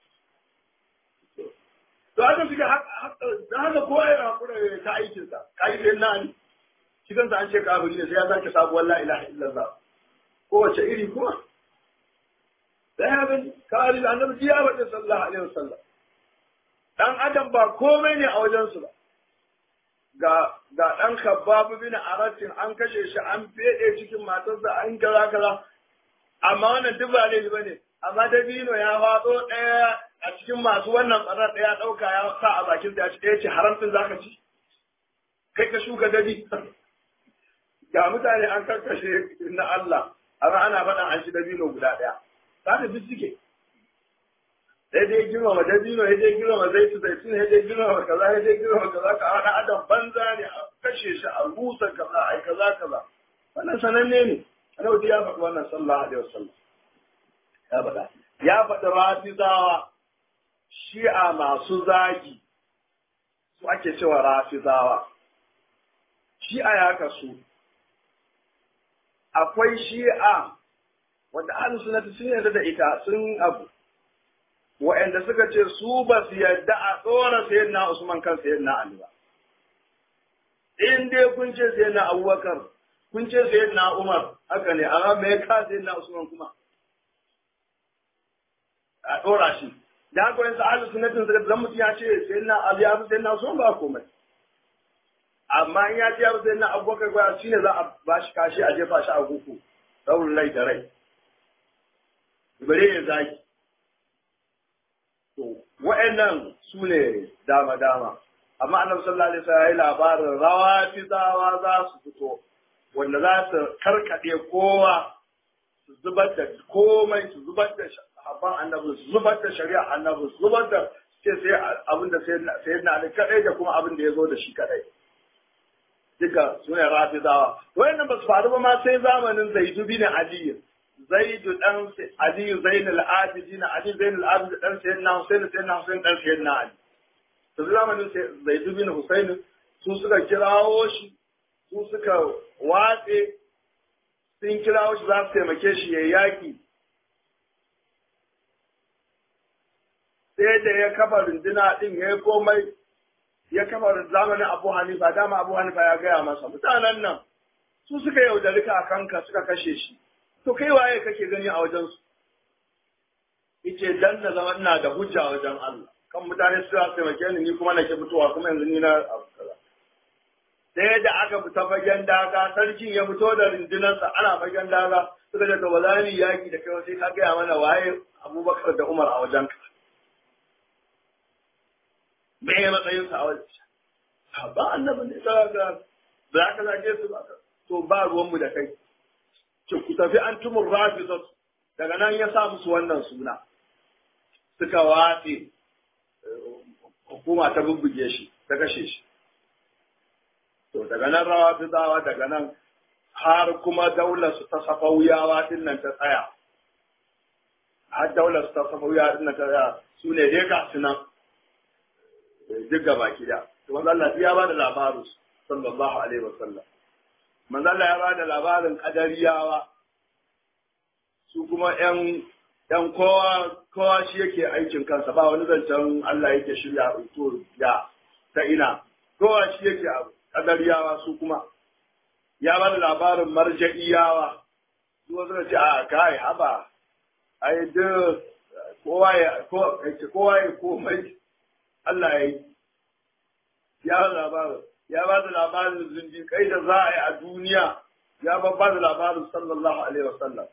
to haka suke da haka kowa ya hakura ta aikinsa ka yi sai na ni shi kansa an ce kafiri ne sai ya sake sabuwar la ilaha illallah kowace iri kuma da ya gani kawai da annabi ya faɗi sallallahu alaihi wasallam dan adam ba komai ne a wajensu ba ga ga dan khabbab bin aratin an kashe shi an fede cikin matarsa an kaza kaza amma wannan duk ba laifi bane amma dabino ya faɗo ɗaya a cikin masu wannan ɓarar ɗaya ɗauka ya sa a bakin ya ci ɗaya ce haramcin zaka ci kai ka shuka dabi ga mutane an karkashe na Allah amma ana faɗa an ci dabino guda ɗaya za duk suke sai dai girmama dabino ya dai girmama zaitu zaitun ya dai girmama kaza ya dai girmama kaza ka haɗa adam banza ne a kashe shi a rusa kaza a kaza kaza wannan sananne ne annabi ya faɗi wannan sallallahu alaihi wasallam ya faɗa ya faɗi rafizawa shi'a masu zagi su ake cewa rafizawa shi'a ya kasu akwai shi'a wanda ahlus sunnati sun yarda da ita sun abu wa'anda suka ce su ba su yarda a tsora sayyidina Usman kan sayyidina Ali ba in dai kun ce sayyidina Abubakar kun ce sayyidina Umar haka ne amma me ya ka sayyidina Usman kuma a tsora shi da haka wani ahlus sunnati suka zan mutum ya ce sayyidina Ali ya fi sayyidina Usman ba komai amma in ya ce ya fi sayyidina Abubakar ba shine za a ba shi kashi a jefa shi a guku daurin rai da rai bare ya zaki to wa'annan su ne dama dama amma annabi sallallahu alaihi wasallam ya yi labarin rawa fizawa za su fito wanda za su karkade kowa su zubar da komai su zubar da habban annabi su zubar da shari'a annabi su zubar da ce sai abin da sai na ali kadai da kuma abin da ya zo da shi kadai duka su ne rafizawa wayannan ba su faru ba ma sai zamanin zaidu bin aliyu zaidu dan aliyu zainul abidin ali zainul abidin dan sayyidina husain sayyidina husain dan sayyidina ali to zamanin zaidu bin husain su suka kirawo shi su suka watse sun kirawo shi za su taimake shi ya yaki sai da ya kafa runduna din ya yi komai ya kafa zamanin abu hanifa dama abu hanifa ya gaya masa mutanen nan su suka yaudari ka kanka suka kashe shi to kai waye kake gani a wajen su yace dan da zama ina da hujja wajen Allah kan mutane su za su taimake ni ni kuma nake fitowa kuma yanzu ni na abu kaza sai da aka fita fagen daga sarkin ya fito da rundunarsa ana fagen daga suka ce to ba za mu yaki da kai sai ka gaya mana waye Abubakar da Umar a wajen ka me ya matsayin sa a wajen ba annabi ne ta ga ba ka zage su ba to ba ruwanmu da kai ce ku tafi an tumur rafizat daga nan ya sa musu wannan suna suka watse hukuma ta bubbuge shi ta kashe shi to daga nan rawa bizawa daga nan har kuma daular su ta safauyawa din nan ta tsaya har daular su ta safauyawa din nan ta tsaya su ne dai ga su nan duk gaba da to manzo Allah ya ba da labarin sallallahu alaihi wasallam manzo Allah ya ba da labarin kadariyawa su kuma yan yan kowa kowa shi yake aikin kansa ba wani zancen Allah yake shirya to ya ta ina kowa shi yake kadariyawa su kuma ya ba da labarin marja'iyawa su wasu ce a kai haba ai duk kowa ya kowa ya komai Allah ya yi ya ba da labarin ya ba da labarin zindiƙai da za a yi a duniya ya ba da labarin sallallahu alaihi wasallam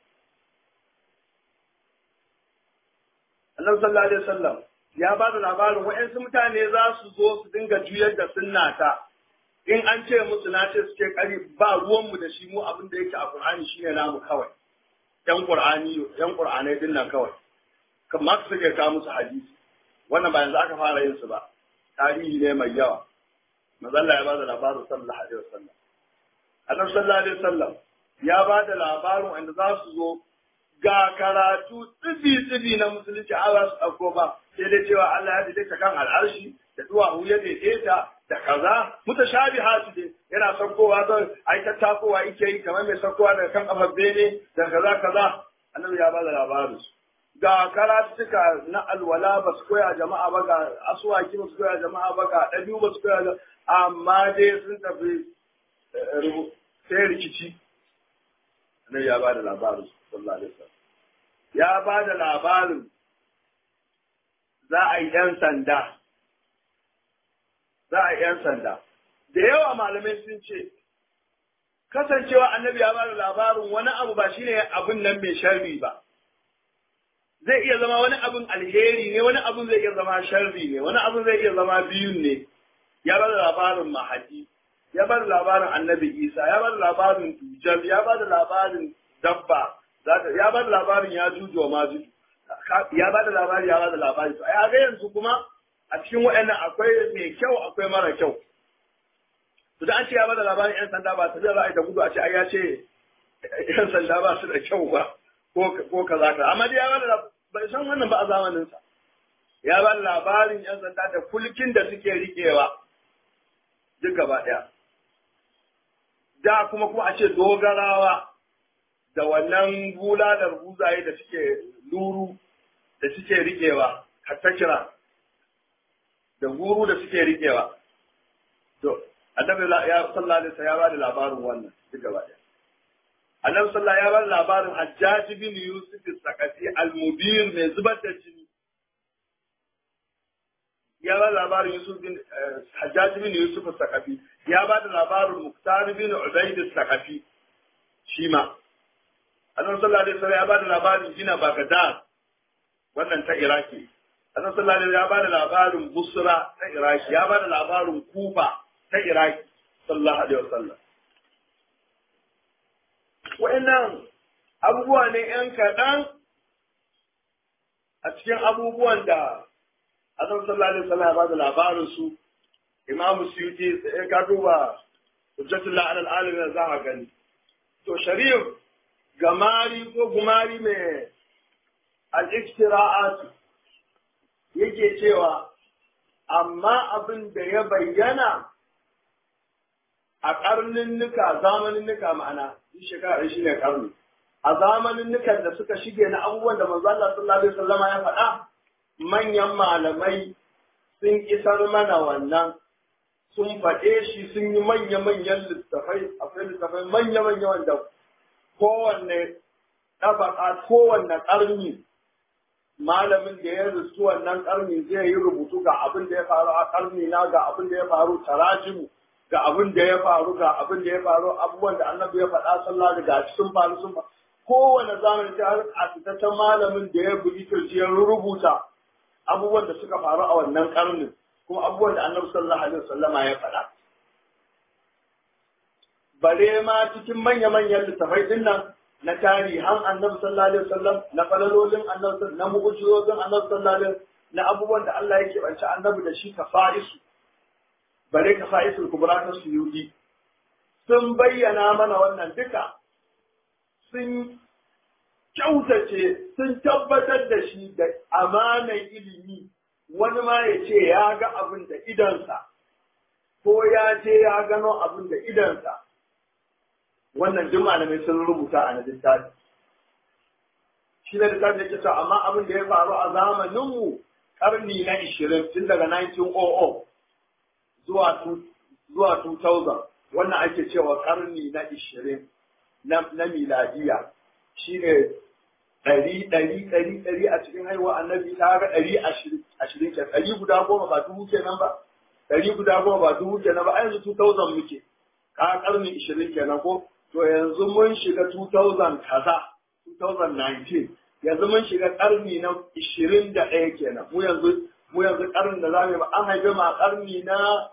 annabi sallallahu alaihi wasallam ya ba da labarin wa'yansu mutane za su zo su dinga juyar da sunnata in an ce musu na ce suke kari ba ruwanmu da shi mu abin da yake a Qur'ani shine namu kawai yan Qur'ani yan Qur'anai din nan kawai kamar su suke kawo musu hadisi wannan ba yanzu aka fara yin su ba tarihi ne mai yawa manzo Allah ya ba da labarin sallallahu alaihi wasallam annabi sallallahu alaihi wasallam ya ba da labarin wanda za su zo ga karatu tsibi-tsibi na musulunci a za su ɗauko ba sai dai cewa Allah ya daidaita kan al'arshi da duwawu ya daidaita da kaza mutashabi hatu dai yana saukowa don ai ta takowa yake yi kamar mai saukowa daga kan kafar bene da kaza kaza annabi ya bada labarin su ga karatuka na alwala ba su koya jama'a ba ga asuwaki ba su koya jama'a ba ga ɗabi'u ba su koya amma dai sun tafi sai rikici annabi ya bada labarin su sallallahu alaihi wasallam ya bada labarin za a yi ‘yan sanda, za a yi ‘yan sanda. Da yawa malamai sun ce, kasancewa annabi ya bada labarin wani abu ba shine abin nan mai sharri ba. Zai iya zama wani abin alheri ne, wani abin zai iya zama sharri ne, wani abin zai iya zama biyun ne. Ya bada labarin mahadi, ya bada labarin annabi Isa, ya bada labarin tujal, ya bada labarin dabba, ya bada labarin ya juju wa majuju. ya ba da labari ya ba da labari to ai ga yanzu kuma a cikin waɗannan akwai mai kyau akwai mara kyau to da an ce ya ba da labarin yan sanda ba ta zai ra'ayi da gudu a ce ai ya ce yan sanda ba su da kyau ba ko ko kaza ka amma dai ya ba da bai san wannan ba a zamanin sa ya ba da labarin yan sanda da kulkin da suke rikewa duk gaba ɗaya da kuma kuma a ce dogarawa da wannan bulalar buzaye da suke luru da suke riƙewa hatta kira da guru da suke riƙewa to annabi ya sallallahu alaihi ya ba da labarin wannan duk gaba ɗaya annabi sallallahu ya ba da labarin hajjaj bin yusuf sakati al-mubir mai zubar da jini ya ba da labarin yusuf bin hajjaj bin yusuf sakafi ya ba da labarin muktar bin ubayd sakafi shi ma annabi sallallahu alaihi wasallam ya bada labarin gina Baghdad wannan ta Iraki annabi sallallahu alaihi ya bada labarin Busra ta Iraki ya bada labarin Kufa ta Iraki sallallahu alaihi wasallam wa'annan abubuwa ne yan kaɗan a cikin abubuwan da annabi sallallahu alaihi wasallam ya bada labarin su Imam Suyuti sai ka duba Hujjatullah alal alamin za ka gani to Sharif gamari ko gumari mai al'iktira'atu yake cewa amma abin da ya bayyana a ƙarnin nuka zamanin nuka ma'ana shi shekara shi ne ƙarni a zamanin nukan da suka shige na abubuwan da manzo Allah sallallahu alaihi wasallam ya faɗa manyan malamai sun isar mana wannan sun faɗe shi sun yi manya-manyan littafai akwai littafai manya-manya wanda kowanne ɗabaka kowanne ƙarni malamin da ya risu wannan ƙarni zai yi rubutu ga abin da ya faru a ƙarni na ga abin da ya faru tarajimu ga abin da ya faru ga abin da ya faru abubuwan da annabi ya faɗa sallah da gashi sun faru sun faru kowane zamani ta har a fitaccen malamin da ya bugi kirji ya rubuta abubuwan da suka faru a wannan ƙarnin kuma abubuwan da annabi sallallahu alaihi wasallama ya faɗa bare ma cikin manya-manyan littafai din nan na tarihan annabi sallallahu alaihi wasallam na falalolin annabi na mu'ujizozin annabi sallallahu alaihi na abubuwan da Allah yake banci annabi da shi kafa'isu bare kafa'isul kubra ta suyudi sun bayyana mana wannan duka sun kyautace sun tabbatar da shi da amanar ilimi wani ma ya ce ya ga abin da idansa ko ya ce ya gano abin da idansa wannan duk malamai sun rubuta a na littafi shi na littafi yake cewa amma abin da ya faru a zamaninmu karni na ishirin tun daga 1900 zuwa zuwa 2000 wannan ake cewa karni na ishirin na miladiya shine ɗari ɗari ɗari ɗari a cikin haihuwa annabi ta ga ɗari ashirin ke ɗari guda goma ba dubu kenan ba ɗari guda goma ba dubu kenan ba a yanzu 2000 muke ka karni ishirin kenan ko to yanzu mun shiga 2000 kaza 2019 yanzu mun shiga karni na 21 kenan mu yanzu mu yanzu karni da zamu ba an haife ma karni na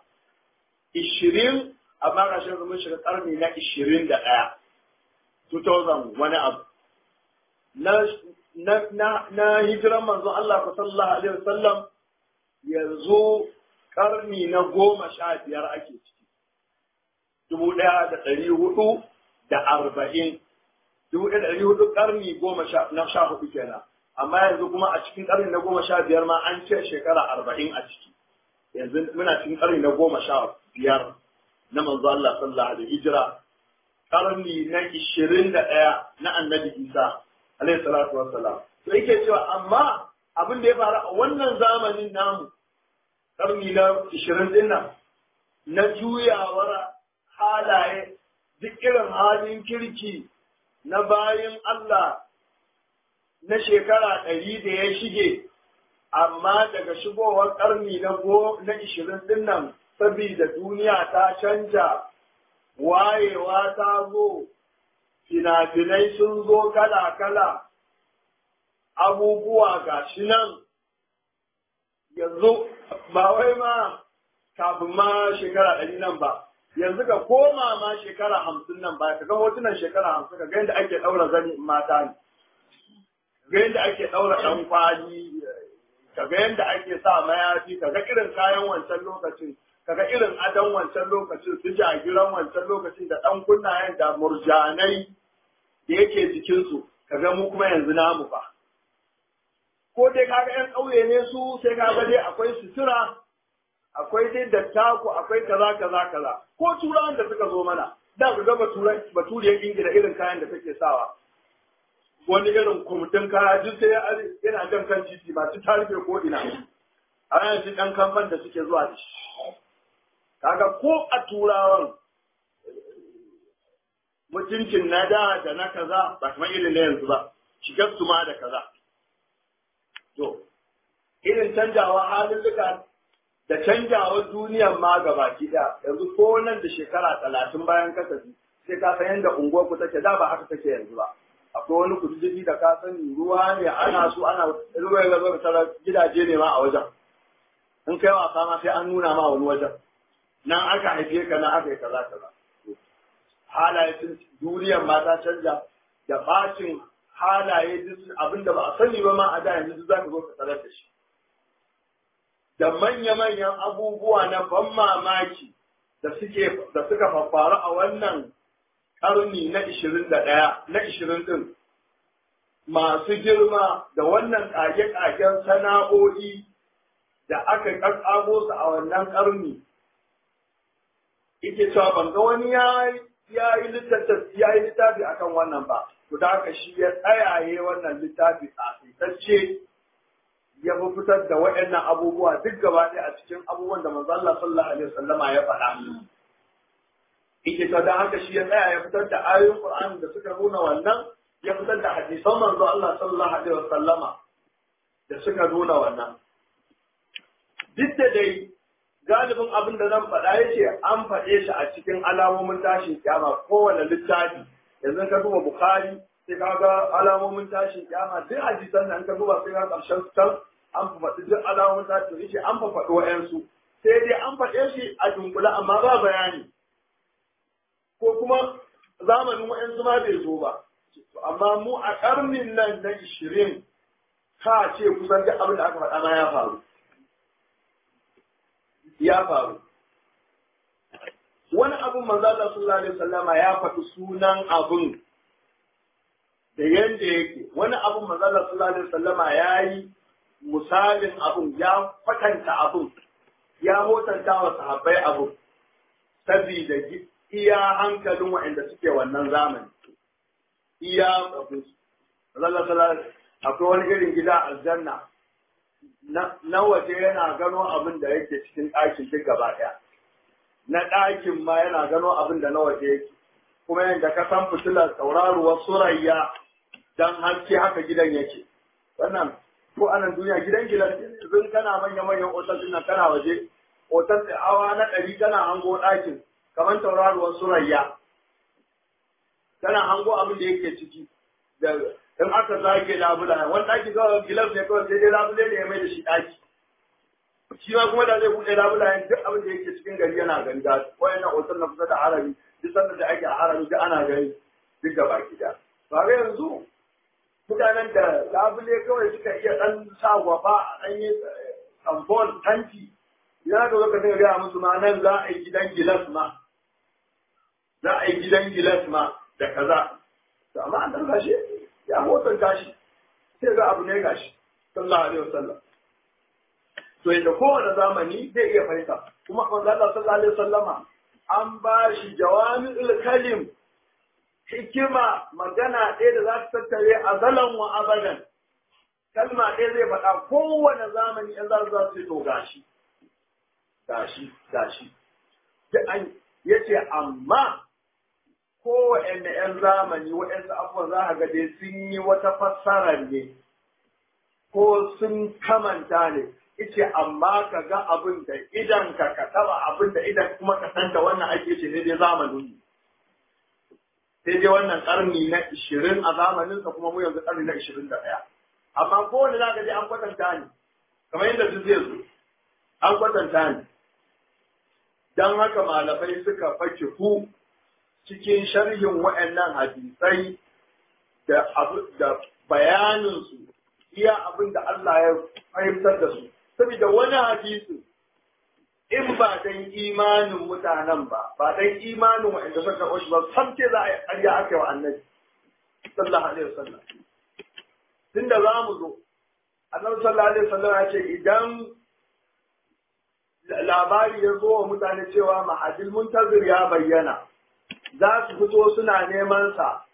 20 amma ga shi mun shiga karni na 21 2000 wani abu na na na na hijiran manzo Allah sallallahu alaihi wasallam yanzu karni na goma sha biyar ake ciki dubu ɗaya da ɗari hudu da arba'in dubu ɗaya da ɗari hudu ƙarni goma na sha hudu kenan amma yanzu kuma a cikin ƙarni na goma sha biyar ma an ce shekara arba'in a ciki yanzu muna cikin ƙarni na goma sha biyar na manzo Allah sallallahu alaihi hijira ƙarni na ishirin da ɗaya na annabi Isa alaihi salatu wassalam to yake cewa amma abin da ya faru a wannan zamanin namu ƙarni na ishirin ɗin nan na juyawar halaye duk irin halin kirki na bayan Allah na shekara ɗari da ya shige, amma daga shigowar ƙarni na go na ishirin ɗin nan, saboda duniya ta canja, wayewa ta zo, fina-finai sun zo kala-kala, abubuwa ga shi nan, yanzu ba wai ma kafin ma shekara ɗari nan ba. yanzu ka koma ma shekara hamsin nan baya ka ga hotunan shekara hamsin ka ga yadda ake ɗaura zani mata ne ga yadda ake ɗaura ɗan kwali ka ga yadda ake sa mayafi ka ga irin kayan wancan lokacin ka ga irin adon wancan lokacin su jagiran wancan lokacin da ɗan kunnayen da murjanai da yake jikinsu ka ga mu kuma yanzu namu ba ko dai kaga yan ƙauye ne su sai kaga dai akwai sutura akwai dai dattako akwai kaza kaza kaza ko turawan da suka zo mana da ku ga baturan baturiyar ingila irin kayan da take sawa wani irin kumutun kaya duk sai yana jan kan titi masu tarife ko ina a yanzu ɗan kamfan da suke zuwa da shi kaga ko a turawan mutuncin na da da na kaza ba kamar irin na yanzu ba shigar su ma da kaza to irin canjawa halin duka da canjawar duniyar ma gabaki ɗaya yanzu ko nan da shekara talatin bayan kasafi sai ka san yadda unguwar ku take da ba haka take yanzu ba akwai wani kududdufi da ka sani ruwa ne ana so ana ruwa ya zama tara gidaje ne ma a wajen in kai wasa ma sai an nuna ma wani wajen nan aka haife ka nan aka yi kaza kaza halaye sun duniyar ma ta canja da bacin halaye duk abinda ba a sani ba ma a da yanzu duk za ka zo ka tarar da shi da manya-manyan abubuwa na ban mamaki da suke da suka faru a wannan karni na 21 na 20 din masu girma da wannan kage-kagen sana'o'i da aka kakkago su a wannan karni yake cewa ban ga wani ya yi littafi akan wannan ba to da haka shi ya tsayaye wannan littafi a ya fi fitar da waɗannan abubuwa duk gaba ɗaya a cikin abubuwan da manzo Allah sallallahu alaihi wasallama ya faɗa. Ike ta da haka shi ya tsaya ya fitar da ayoyin Qur'ani da suka nuna wannan ya fitar da hadisan manzo Allah sallallahu alaihi wasallama da suka nuna wannan. Duk da dai galibin abin da zan faɗa yace an faɗe shi a cikin alamomin tashin kyama kowane littafi yanzu ka duba Bukhari sai ka ga alamomin tashin kyama duk hadisan nan ka duba sai ka ƙarshen can an faɗi duk alamomin tashin yace an faɗi wa'yansu sai dai an faɗe shi a dunkule amma ba bayani ko kuma zamanin wa'yansu ma bai zo ba amma mu a ƙarnin nan na ishirin ka ce kusan duk abin da aka faɗa ma ya faru ya faru wani abin manzo Allah sallallahu alaihi wasallama ya faɗi sunan abin da yanda yake wani abin manzo Allah sallallahu alaihi wasallama yayi misalin abin ya kwatanta abin ya hotanta wa sahabbai abin saboda iya hankalin waɗanda suke wannan zamani iya abin Allah sallallahu akwai wani irin gida aljanna na waje yana gano abin da yake cikin ɗakin duk gaba ɗaya na ɗakin ma yana gano abin da na waje yake kuma yadda ka san fitilar tauraruwar surayya dan haske haka gidan yake wannan ko anan duniya gidan gidan yanzu kana manya manyan otal din nan kana waje otal da awa na ɗari kana hango ɗakin kamar tauraruwar surayya kana hango abin da yake ciki da in aka zage labula wani ɗaki kawai gilas ne kawai sai dai labule ne ya mai da shi ɗaki shi ma kuma da zai buɗe labulayen duk abin da yake cikin gari yana gani da wayannan otal na kusa da harami duk sanda da ake a harami duk ana gani duk da baki da ba ga yanzu mutanen da labule kawai suka iya ɗan sa gwafa a ɗan yi tambol tanti ya ga zaka dinga gaya musu ma nan za a yi gidan gilas ma za a yi gidan gilas ma da kaza to amma an ɗan gashi ya motar gashi sai ga abu ne gashi sallallahu alaihi wasallam to yadda kowane zamani zai iya fahimta kuma manzo Allah sallallahu alaihi wasallama an ba shi jawami'ul kalim hikima magana ɗaya da za ta tattare azalan wa abadan kalma ɗaya zai faɗa kowane zamani in za su ce to gashi gashi gashi ya ce amma kowane ‘yan zamani waɗansu abubuwan za a ga dai sun yi wata fassara ne ko sun kamanta ne ice amma ka ga abin da idan ka ka taba abin da idan kuma ka san da wannan ake ce ne dai zamanin sai dai wannan karni na ishirin a zamanin sa kuma mu yanzu karni na ishirin da ɗaya amma kowane za ka je an kwatanta ne kamar yadda duk zai zo an kwatanta ne don haka malamai suka fake ku cikin sharhin wa'annan hadisai da da bayaninsu iya abin da Allah ya fahimtar da su saboda wani hadisi in ba dan imanin mutanen ba ba dan imanin wa'anda suka karɓo shi ba sam ce za a yi ƙarya aka yi wa annabi sallallahu alaihi wasallam tunda za mu zo annabi sallallahu alaihi wasallam ya ce idan labari ya zo wa mutane cewa mahadil muntazir ya bayyana za su fito suna neman sa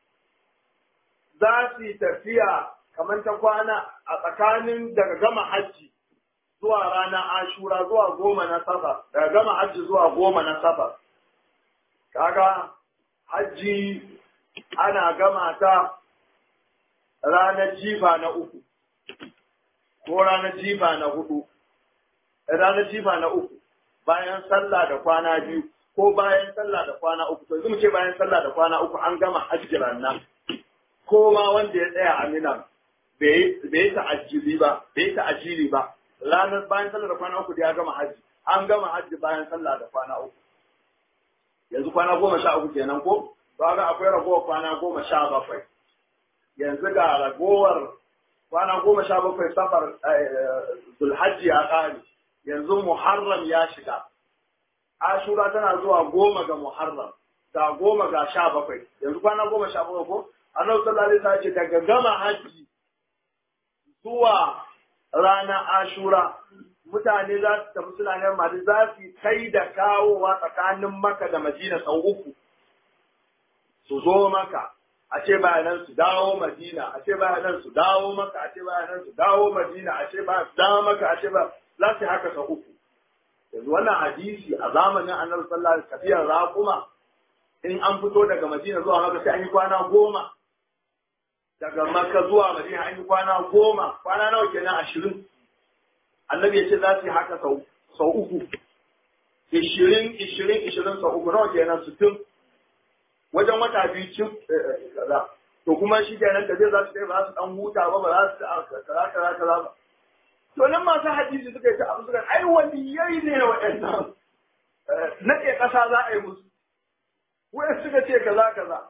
za su yi tafiya kamar ta kwana a tsakanin daga gama hajji zuwa ranar ashura zuwa goma na safar daga gama hajji zuwa goma na safar kaga hajji ana gama ta ranar jifa na uku ko ranar jifa na hudu ranar jifa na uku bayan sallah da kwana biyu ko bayan sallah da kwana uku to yanzu mu ce bayan sallah da kwana uku an gama hajji nan ko ma wanda ya tsaya a minan bai yi ta'ajjili ba bai yi ta'ajjili ba ranar bayan sallah da kwana uku da ya gama hajji an gama hajji bayan sallah da kwana uku yanzu kwana goma sha uku kenan ko to ga akwai ragowar kwana goma sha bakwai yanzu ga ragowar kwana goma sha bakwai safar zulhajji ya ƙare yanzu muharram ya shiga ashura tana zuwa goma ga muharram ga goma ga sha bakwai yanzu kwana goma sha bakwai ko annabi sallallahu alaihi wasallam ce daga gama hajji zuwa rana ashura mutane za su tafi suna neman mali za su kai da kawowa tsakanin maka da madina sau uku su zo maka a ce bayanan su dawo madina a ce bayanan su dawo maka a ce bayanan su dawo madina a ce bayanan su dawo maka a ce ba za su haka sau uku yanzu wannan hadisi a zamanin annabi sallallahu alaihi wasallam tafiyar raƙuma in an fito daga madina zuwa maka sai an yi kwana goma daga maka zuwa madina an yi kwana goma kwana nawa kenan ashirin annabi ya ce za su yi haka sau uku ishirin ishirin ishirin sau uku nawa kenan sittin wajen wata biyu cin kaza to kuma shi kenan da zai za su kai ba za su dan huta ba ba za su kaza kaza kaza ba to nan masu hadisi suka yi ta abu suka ai waliyai ne waɗannan naɗe ƙasa za a yi musu wai suka ce kaza kaza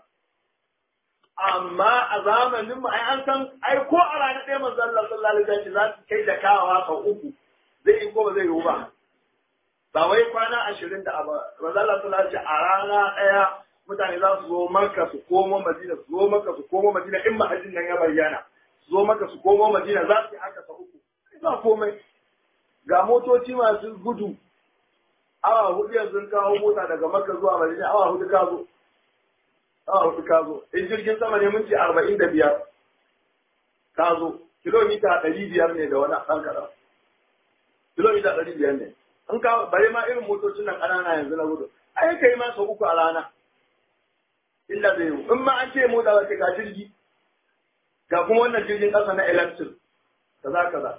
amma a zamanin mu ai an san ai ko a ranar ɗaya manzo Allah sallallahu alaihi wasallam za su kai da kawawa sau uku zai yi ko ba zai yi ba ba wai kwana ashirin da abu manzo Allah sallallahu alaihi a rana ɗaya mutane za su zo maka su komo Madina su zo maka su komo Madina in mahajin nan ya bayyana su zo maka su komo Madina za su yi haka sau uku ba komai ga motoci masu gudu awa hudu yanzu kawo mota daga Makka zuwa Madina awa hudu ka zo awa hudu ka zo in jirgin sama ne minti arba'in da biyar ka zo kilomita ɗari biyar ne da wani ɗan kaɗan kilomita ɗari biyar ne in ka bare ma irin motocin nan ƙanana yanzu na gudu ai kai ma sau uku a rana illa zai yi in ma an ce mota ba ga jirgi ga kuma wannan jirgin ƙasa na electric kaza kaza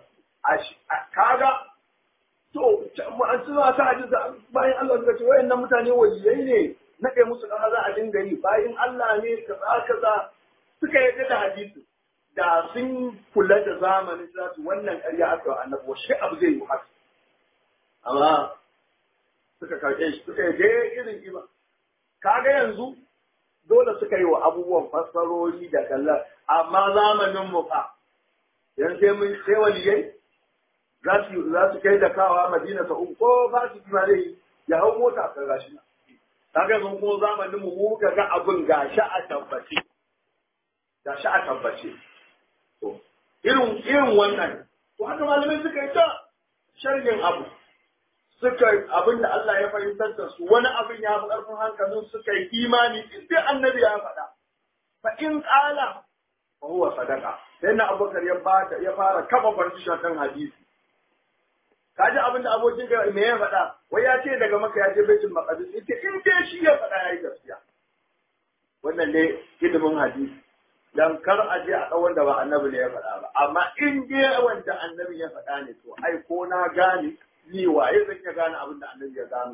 kaga to an suna ta hadisa bayan Allah suka ce wayannan mutane waliyai ne naɗe musu ƙasa za a dinga yi bayan Allah ne kaza kaza suka yarda da hadisi da sun kula da zamanin za su wannan ƙarya aka wa annabi wa shi abu zai yi haka amma suka karɓe shi suka yi irin ima kaga yanzu dole suka yi wa abubuwan fassarori da kallon amma zamanin mu fa yan sai mun sai waliyai za su za su kai da kawa madina ta uku ko ba su kima dai ya hau mota ka gashi na kaga yanzu kuma zamanin mu mu ga ga abin gashi a tabbace gashi a tabbace to irin irin wannan to haka malamai suka yi ta sharhin abu suka abin da Allah ya fahimtar da su wani abin ya fi ƙarfin hankalin suka yi imani in dai annabi ya faɗa fa in ƙala fa huwa sadaka sai na abubakar ya bada ya fara kafa farcishin kan hadisi kaji abin da abokin ka me ya faɗa wai ya ce daga maka ya je baitul maqdis ita in dai shi ya faɗa yayi gaskiya wannan ne ilimin hadisi dan kar a je a ɗau wanda ba annabi ne ya faɗa ba amma in dai wanda annabi ya faɗa ne to ai ko na gane ni waye zan iya gane abin da annabi ya gano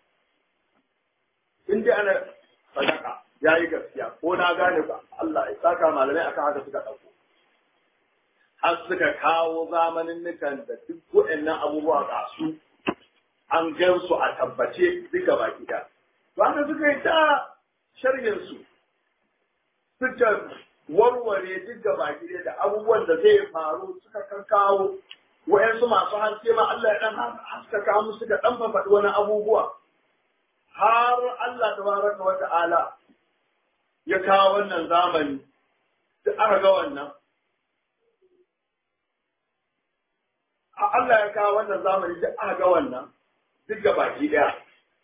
in dai ana sadaka ya yi gaskiya ko na gane ba Allah ya saka malamai akan haka suka ɗauko har suka kawo zamanin nukan da duk waɗannan abubuwa ga su an gan su a tabbace duka baki da to haka suka yi ta sharhin su suka warware duka baki da abubuwan da zai faru suka kan kawo wa'yansu masu haske ma Allah ya dan haskaka musu da dan faɗi wani abubuwa har Allah tabaraka wa ta'ala ya kawo wannan zamani da aka ga wannan Allah ya kawo wannan zamani da aka ga wannan duk ga baki daya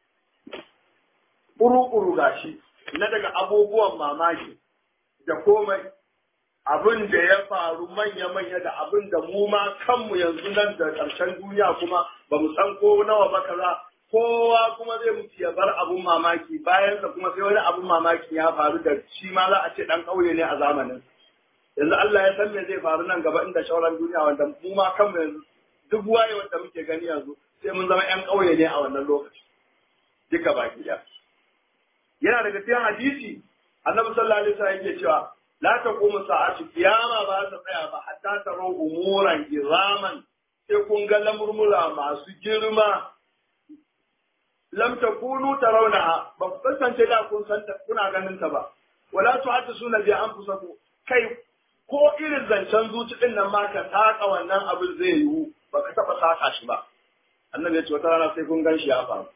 ƙuru-ƙuru gashi na daga abubuwan mamaki da komai abin da ya faru manya-manya da abin da mu ma kanmu yanzu nan da ƙarshen duniya kuma ba mu san ko nawa ba kaza kowa kuma zai mutu ya bar abun mamaki bayan da kuma sai wani abun mamaki ya faru da shi ma za a ce dan ƙauye ne a zamanin yanzu Allah ya san me zai faru nan gaba inda shauran duniya wanda mu ma kanmu yanzu duk waye wanda muke gani yanzu sai mun zama ƴan ƙauye ne a wannan lokaci duka baki ɗaya yana daga cikin hadisi annabi sallallahu alaihi wasallam yake cewa la taqumu sa'atu kiyama ba ta tsaya ba hatta taro umuran iraman sai kun ga lamurmura masu girma lam takunu tarawnaha ba ku kasance da kun san kuna ganin ta ba wala tuhaddisuna bi anfusakum kai ko irin zancen zuci din nan ma ka saka wannan abin zai yiwu ba ka taba saka shi ba annabi ya ce wata rana sai kun gan shi ya faru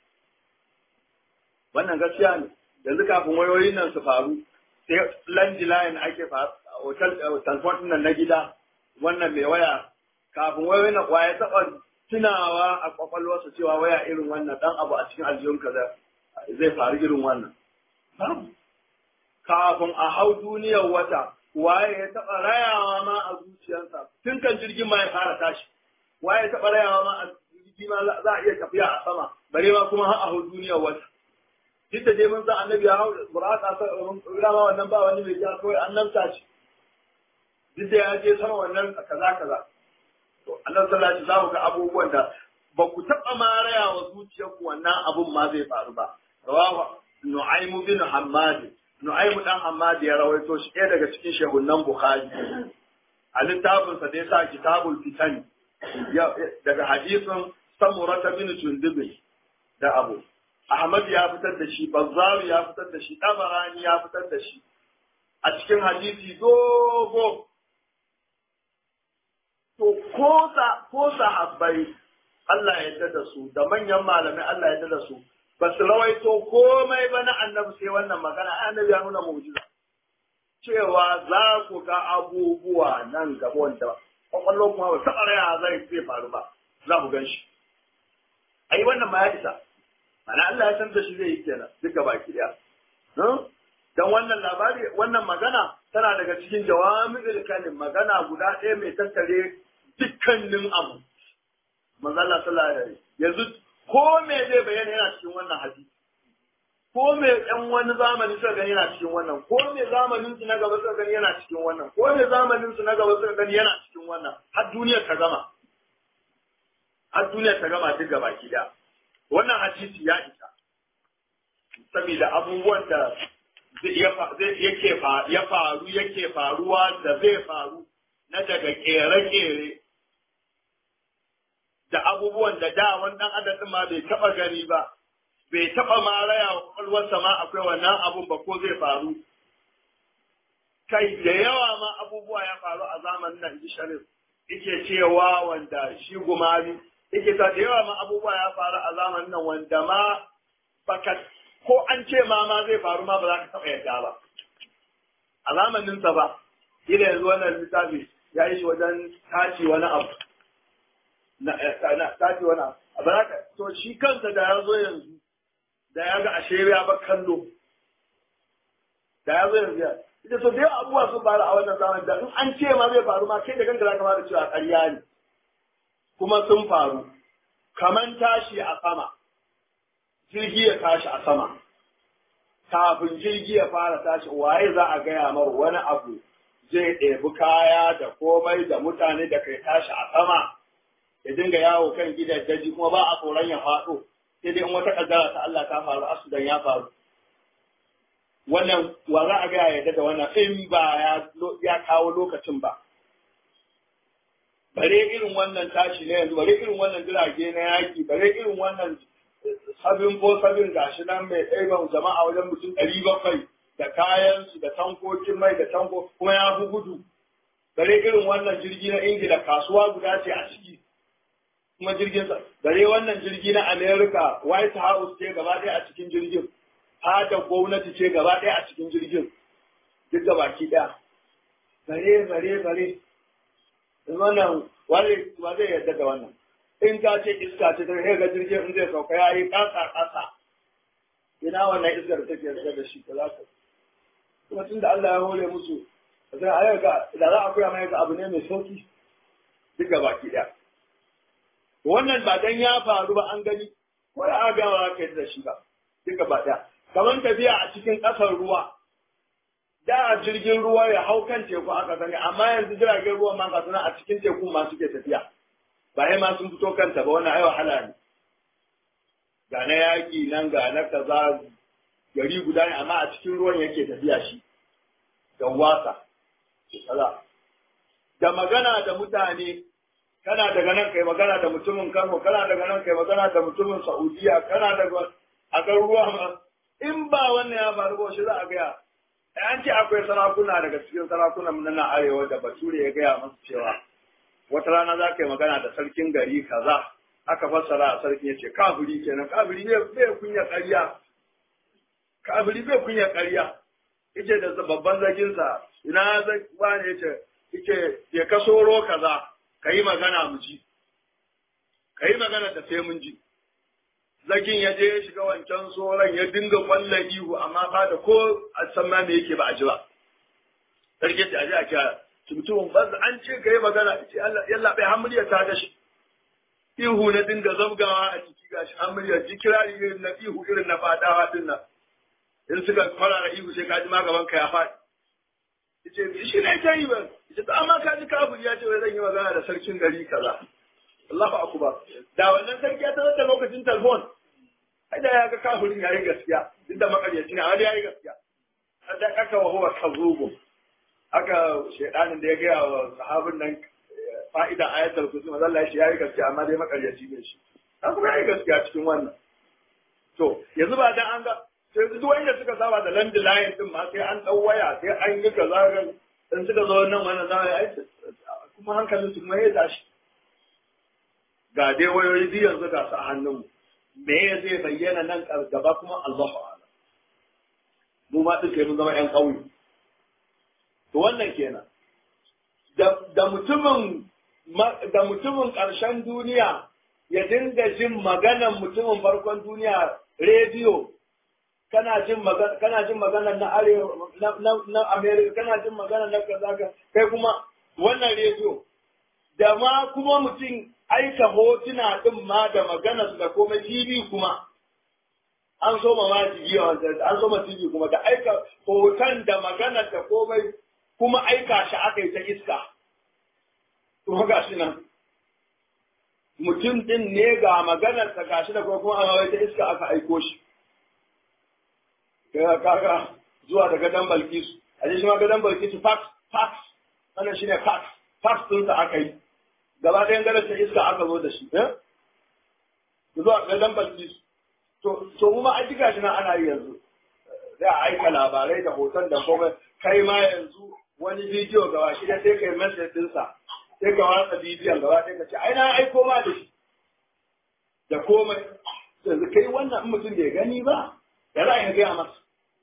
wannan gaskiya ne yanzu kafin wayoyin nan su faru sai landline ake hotel transport nan na gida wannan mai waya kafin wayoyin nan ya taba tunawa a kwakwalwarsa cewa waya irin wannan dan abu a cikin aljihun kaza zai faru irin wannan babu kafin a hau duniyar wata waye ya taba rayawa ma a zuciyarsa tun kan jirgin ma ya fara tashi waye ya taba rayawa ma a jirgi ma za a iya tafiya a sama bare ma kuma har a hau duniyar wata duk da dai mun san annabi ya hau buraka sa rama wannan ba wani mai ja kawai annabta ce duk da ya je sama wannan kaza kaza to annabi sallallahu alaihi wasallam ga abubuwan da ba ku taba ma raya wa zuciyarku wannan abun ma zai faru ba rawahu nu'aymu bin hammad nu'aymu dan hammad ya rawaito shi ɗaya daga cikin shehunan bukhari a littafinsa da ya sa kitabul fitan daga hadisin samurata bin jundubin da abu Ahmad ya fitar da shi Bazzar ya fitar da shi Tabarani ya fitar da shi a cikin hadisi dogo to ko sa ko sahabbai Allah ya yarda da su da manyan malamai Allah ya yarda da su ba su rawaito komai ba na annabi sai wannan magana annabi ya nuna mu'jiza cewa za ku ga abubuwa nan gaba wanda kwakwallon kuma ba taɓa raya zai zai faru ba za ku gan shi ai wannan ma ya isa mana Allah ya san da shi zai yi kenan duka baki daya dan wannan labari wannan magana tana daga cikin jawami'ul kalim magana guda ɗaya mai tattare dukkanin abu manzo Allah sallallahu alaihi yanzu ko me zai bayyana yana cikin wannan hadisi ko me ɗan wani zamani suka gani yana cikin wannan ko me zamanin su na gaba suka gani yana cikin wannan ko me zamanin su na gaba suka gani yana cikin wannan har duniyar ta gama har duniyar ta gama duk gaba ki da wannan hadisi ya isa saboda abubuwan da yake ya faru yake faruwa da zai faru na daga kere-kere da abubuwan da da wannan adadin ma bai taba gani ba bai taba ma raya wa kwakwalwarsa ma akwai wannan abun ba ko zai faru kai da yawa ma abubuwa ya faru a zamanin nan ji sharif yake cewa wanda shi gumari yake ta da yawa ma abubuwa ya faru a zamanin nan wanda ma baka ko an ce ma ma zai faru ma ba za ka taba yadda ba a zamaninsa ba ila yanzu wannan littafi ya yi shi wajen tace wani abu na tace wani abu a baraka to shi kansa da ya zo yanzu da ya ga ashe ya ba kallo da ya zo yanzu ya ita so da yawa abubuwa sun faru a wannan zamanin da in an ce ma zai faru ma kai da kanka za ka da cewa ƙarya ne kuma sun faru kaman tashi a sama jirgi ya tashi a sama kafin jirgi ya fara tashi waye za a gaya mar wani abu zai ɗebi kaya da komai da mutane da kai tashi a sama ya dinga yawo kan gidan daji kuma ba a tsoron ya faɗo sai dai in wata kaddara ta Allah ta faru asudan ya faru wannan wa za a gaya yadda da wannan in ba ya kawo lokacin ba bare irin wannan tashi na yanzu bare irin wannan jirage na yaki bare irin wannan sabin ko sabin gashi nan mai ɗaiban jama'a wajen mutum ɗari bakwai da kayansu da tankokin mai da tanko kuma ya fi gudu bare irin wannan jirgi na ingila kasuwa guda ce a ciki kuma jirgin sa bare wannan jirgi na america white house ce gaba ɗaya a cikin jirgin fadar gwamnati ce gaba ɗaya a cikin jirgin duk da baki ɗaya bare bare bare wannan wale ba zai yarda da wannan in ta ce iska ce ta ga jirgin in zai sauka ya yi ƙasa ƙasa ina wannan iskar take yarda da shi ba za ka kuma tun da Allah ya hore musu sai a ga da za a koya mai ga abu ne mai sauki duk ga baki ɗaya wannan ba dan ya faru ba an gani ko da aka gama za ka yi da shi ba duk ga ɗaya kamar tafiya a cikin ƙasar ruwa da jirgin ruwa ya hau kan teku aka sani amma yanzu jiragen ruwa ma ga suna a cikin tekun ma suke tafiya ba ya ma sun fito kanta ba wannan ai wahala ne ga na yaƙi nan ga na kaza gari guda ne amma a cikin ruwan yake tafiya shi da wasa kaza da magana da mutane kana daga nan kai magana da mutumin Kano kana daga nan kai magana da mutumin Saudiya kana daga a kan ruwa ma in ba wannan ya faru ba shi za a gaya an ce akwai sarakuna daga cikin sarakunan na arewa da bature ya gaya masu cewa wata rana za ka yi magana da sarkin gari kaza aka fassara a sarkin ya ce kafiri kenan kafiri bai kunya ƙarya kafiri bai kunya ƙarya yace da babban zaginsa ina zai ba ne yace yace ya kasoro kaza ka yi magana mu ji ka yi magana da sai mun ji zagin ya je ya shiga wancan tsoron ya dinga kwallon ihu amma fa da ko a san ma me yake ba a ji ba sarki ta aje a kira mutumin ba an ce ka yi magana ce yalla bai hamuriya ta da shi ihu na dinga zabgawa a ciki gashi hamuriya ji kirari irin na ihu irin na fadawa din nan in suka farara ihu sai ka ji ma gaban ka ya faɗi yace shi ne ta yi ba yace to amma ka ji kafir ya ce wai zan yi magana da sarkin gari kaza Allahu akbar da wannan sarki ya tarar da lokacin telefon ai da ya ga kafirin yayi gaskiya duk da makaryaci ne amma yayi gaskiya da aka wa huwa kazubu aka shedanin da ya gaya wa sahabin nan fa'idan ayatul kursi manzo Allah ya yayi gaskiya amma dai makaryaci ne shi an kuma yayi gaskiya cikin wannan to yanzu ba dan an ga sai duk wanda suka saba da landline din ma sai an dau waya sai an yi kaza ga in suka zo nan wannan za a yi kuma hankalin su kuma ya tashi ga dai wayoyi biyu yanzu ga su a hannunmu me ya zai bayyana nan gaba kuma Allahu a'lam mu ma din kai mun zama ƴan ƙauye to wannan kenan da mutumin da mutumin ƙarshen duniya ya dinga jin maganan mutumin farkon duniya rediyo kana jin magana kana jin magana na arewa na na America kana jin magana na kaza kai kuma wannan rediyo da ma kuma mutum aika hotuna din ma da magana da komai TV kuma an so ma TV an so ma TV kuma da aika hoton da magana da komai kuma aika shi aka yi ta iska to ga shi nan mutum din ne ga maganar ta gashi da kuma an ta iska aka aiko shi kaga kaga zuwa da gadan Balkisu a shi ma gadan Balkisu fax fax wannan shine fax fax din sa aka yi gaba ɗayan gadon ta iska aka zo da shi eh zuwa gadan Balkisu to to kuma an ji gashi nan ana yi yanzu za a aika labarai da hoton da komai kai ma yanzu wani bidiyo gaba shi da sai kai message ɗinsa sai ka watsa bidiyon gaba ɗaya ka ce ai na aiko ma da shi da komai yanzu kai wannan in mutum bai gani ba ya za a gaya masa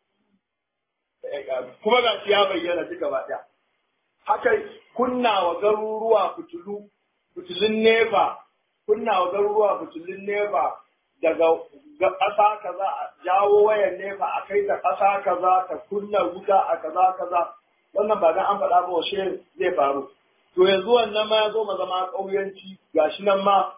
kuma ga shi ya bayyana duka ba ɗaya haka kunna wa garuruwa fitilu fitilun nefa kunna wa garuruwa fitilun nefa daga ƙasa kaza a jawo wayan nefa a kai ta ƙasa kaza ta kunna wuta a kaza kaza wannan ba dan an faɗa ba washe zai faru to yanzu wannan ma ya zo ma zama ƙauyanci gashi nan ma